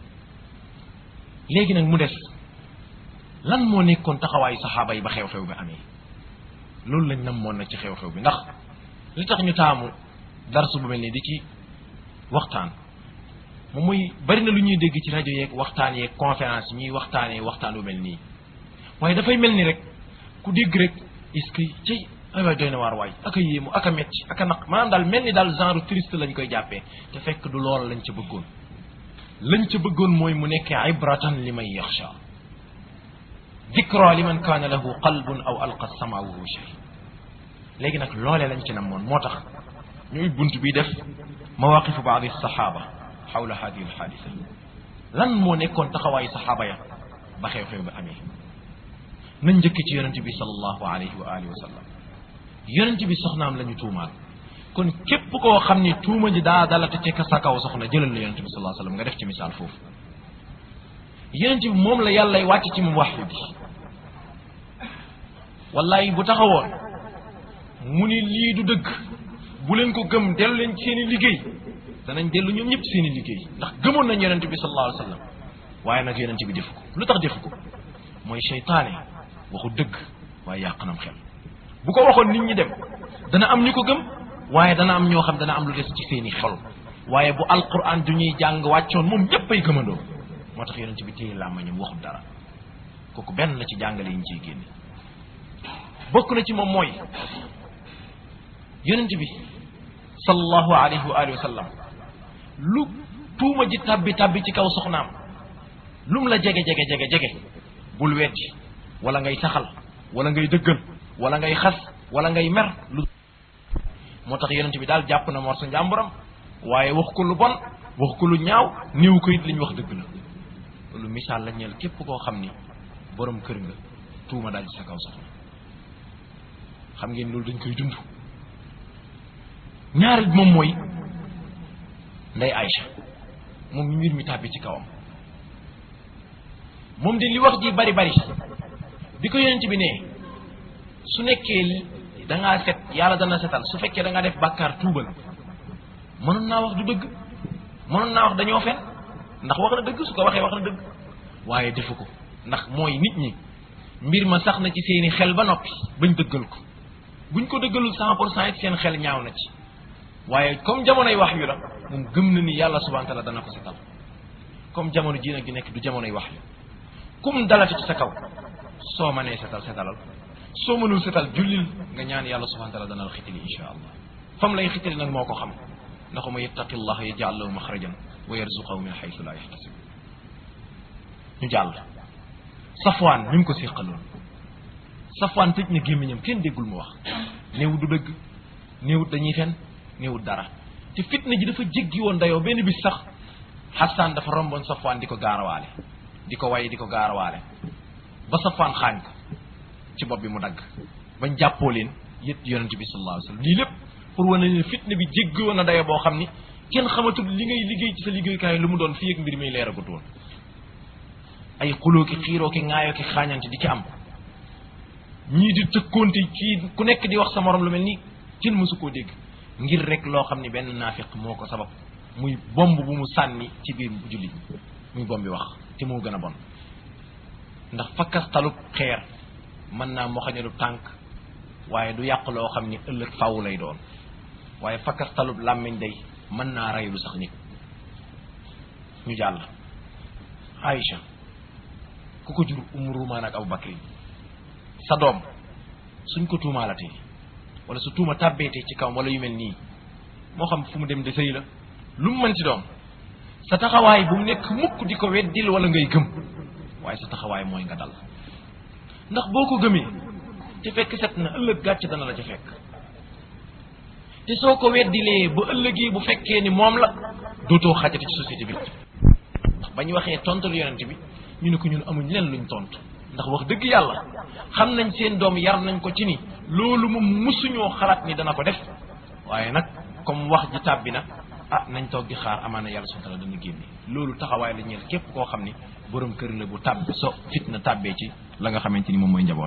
léegi nag mu des lan moo nekkoon taxawaayu saxaaba yi ba xew-xew bi amee loolu lañ nam moon nag ci xew-xew bi ndax li tax ñu taamu darsu bu mel nii di ci waxtaan moom mooy bari na lu ñuy dégg ci rajo yeeg waxtaan yeeg conférence ñuy waxtaanee waxtaan bu mel nii waaye dafay mel ni rek ku dégg rek est-ce que ci ay waay doy na waar waay ak a yéemu ak a metti ak a naq maanaam daal mel ni daal genre triste lañ koy jàppee te fekk du lool lañ ca bëggoon lañ ca bëggoon mooy mu nekkee ibratan li man yaxsha dikra li man kaana lahu qalbun aw alqa sama wa huwa shahid léegi nag loolee lañ ci namoon moo tax ñuy bunt bi def mawaqifu baadi saxaaba xawla hadihi alxaadisa lan moo nekkoon taxawaayu saxaaba ya ba xew-xew bi amee nañ njëkk ci yonente bi salallahu alayhi wa alihi wa sallam yonente bi soxnaam la ñu tuumaal kon képp koo xam ni tuuma ji daa dalate ci sa kaw soxna jëlal la yonente bi salallahu sallam nga def ci misaal foofu yonente bi moom la yàllay wàcc ci moom waxyu bi wallahi bu taxawoon mu ni lii du dëgg bu leen ko gëm dellu leen ci seen i liggéey danañ dellu ñoom ñëpp seen i liggéey ndax gëmoon nañ yonente bi sallallahu alayhi wa sallam waaye nag yonente bi defu ko lu tax defu ko mooy seytaane waxu dëgg waaye yàq nam xel bu ko waxoon nit ñi dem dana am ñu ko gëm waaye dana am ñoo xam dana am lu des ci seen i xol waaye bu alquran du ñuy jàng wàccoon moom ñëpp ay gëmandoo moo tax yonente bi téye làmmañam waxul dara kooku benn la ci jàngale yi ñu ciy génne bokk na ci moom mooy yonent bi sallallahu alayhi wa alihi wa sallam lu tuuma ji tabbi tabbi ci kaw soxnaam lum la jege jege jege jege bul weddi wala ngay saxal wala ngay dëggal wala ngay xas wala ngay mer lu moo tax yonent bi daal jàpp na mor sa njàmburam waaye wax ko lu bon wax ko lu ñaaw néew ko it li ñu wax dëgg la loolu misaal la ñeel képp koo xam ni borom kër nga tuuma daal ci sa kaw soxna xam ngeen loolu dañ koy dund ñaareel bi moom mooy nday Aïcha moom mbir mi tàbbi ci kawam moom de li wax ji bari bari bi ko yonent bi ne su nekkee da ngaa set yàlla dana setal su fekkee da ngaa def bàkkaar tuubal mënoon naa wax du dëgg mënoon naa wax dañoo fen ndax wax na dëgg su ko waxee wax na dëgg waaye defu ko ndax mooy nit ñi mbir ma sax na ci seeni xel ba noppi bañ dëggal ko buñ ko dëggalul cent pour cent it seen xel ñaaw na ci waaye comme jamonoy wax yu la moom gëm na ni yàlla subhanahu wa taala dana ko setal comme jamono ji nag gi nekk du jamonoy wax yu kum dalati ci sa kaw soo mënee setal setalal soo mënul setal jullil nga ñaan yàlla subhanahu wa taala dana la xitali insha allah fam lay xitali nag moo ko xam ndax ma yattaqi llah yaj'al lahu maxrajan wa yarzuqahu min xaytu la yaxtasib ñu jàll safwaan ñu ngi ko séqaloon safwaan tëj na gémmiñam kenn déggul mu wax néewut du dëgg néewut dañuy fen néewut dara te fitna ji dafa jéggi woon dayoo benn bis sax Hassan dafa romboon safwaan di ko gaarawaale di ko way di ko gaarawaale ba safwaan xaañ ko ci bopp bi mu dagg bañ jàppoo leen yët yonente bi sallallahu alayhi wasallam lii lépp pour wane ne fitna bi jéggi woon na dayoo boo xam ni kenn xamatul li ngay liggéey ci sa liggéeykaay lu mu doon fii ak mbir mi leeragut woon ay xuloo ki xiiroo ki ŋaayoo ki xaañante di ci am ñii di tëkkoonte kii ku nekk di wax sa morom lu mel ni kenn mësu koo dégg ngir rek loo xam ni benn naafiq moo ko sabab muy bomb bu mu sànni ci biir jullit ñi muy bomb bi wax te moo gën a bon ndax fakkastalub xeer mën naa moxañalu tànk waaye du yàq loo xam ni ëllëg faw lay doon waaye fakkastalub làmmiñ day mën naa reylu sax nit ñu jàll Aïcha ku ko jur Umu Rumaan ak Abu Bakri sa doom suñ ko tuumaalatee wala su tuuma tàbbeetee ci kawam wala yu mel nii moo xam fu mu dem de sëy la lu mu mën ci doom sa taxawaay bu mu nekk mukk di ko weddil wala ngay gëm waaye sa taxawaay mooy nga dal ndax boo ko gëmee te fekk set na ëllëg gàcc dana la ca fekk te soo ko weddilee bu ëllëgee bu fekkee ni moom la dootoo xajati ci société bi ndax ba ñu waxee tontul yonent bi ñu ne ko ñun amuñ leen luñ tontu ndax wax dëgg yàlla xam nañ seen doom yar nañ ko ci ni loolu moom musuñoo xalaat ni dana ko def waaye nag comme wax ji tàbbi na ah nañ toog di xaar amaana yàlla subhanahu wa ta'ala dana génne loolu taxawaay la ñeel képp koo xam ni borom kër la bu tàbbi so fitna tàbbee ci la nga xamante ni moom mooy njaboot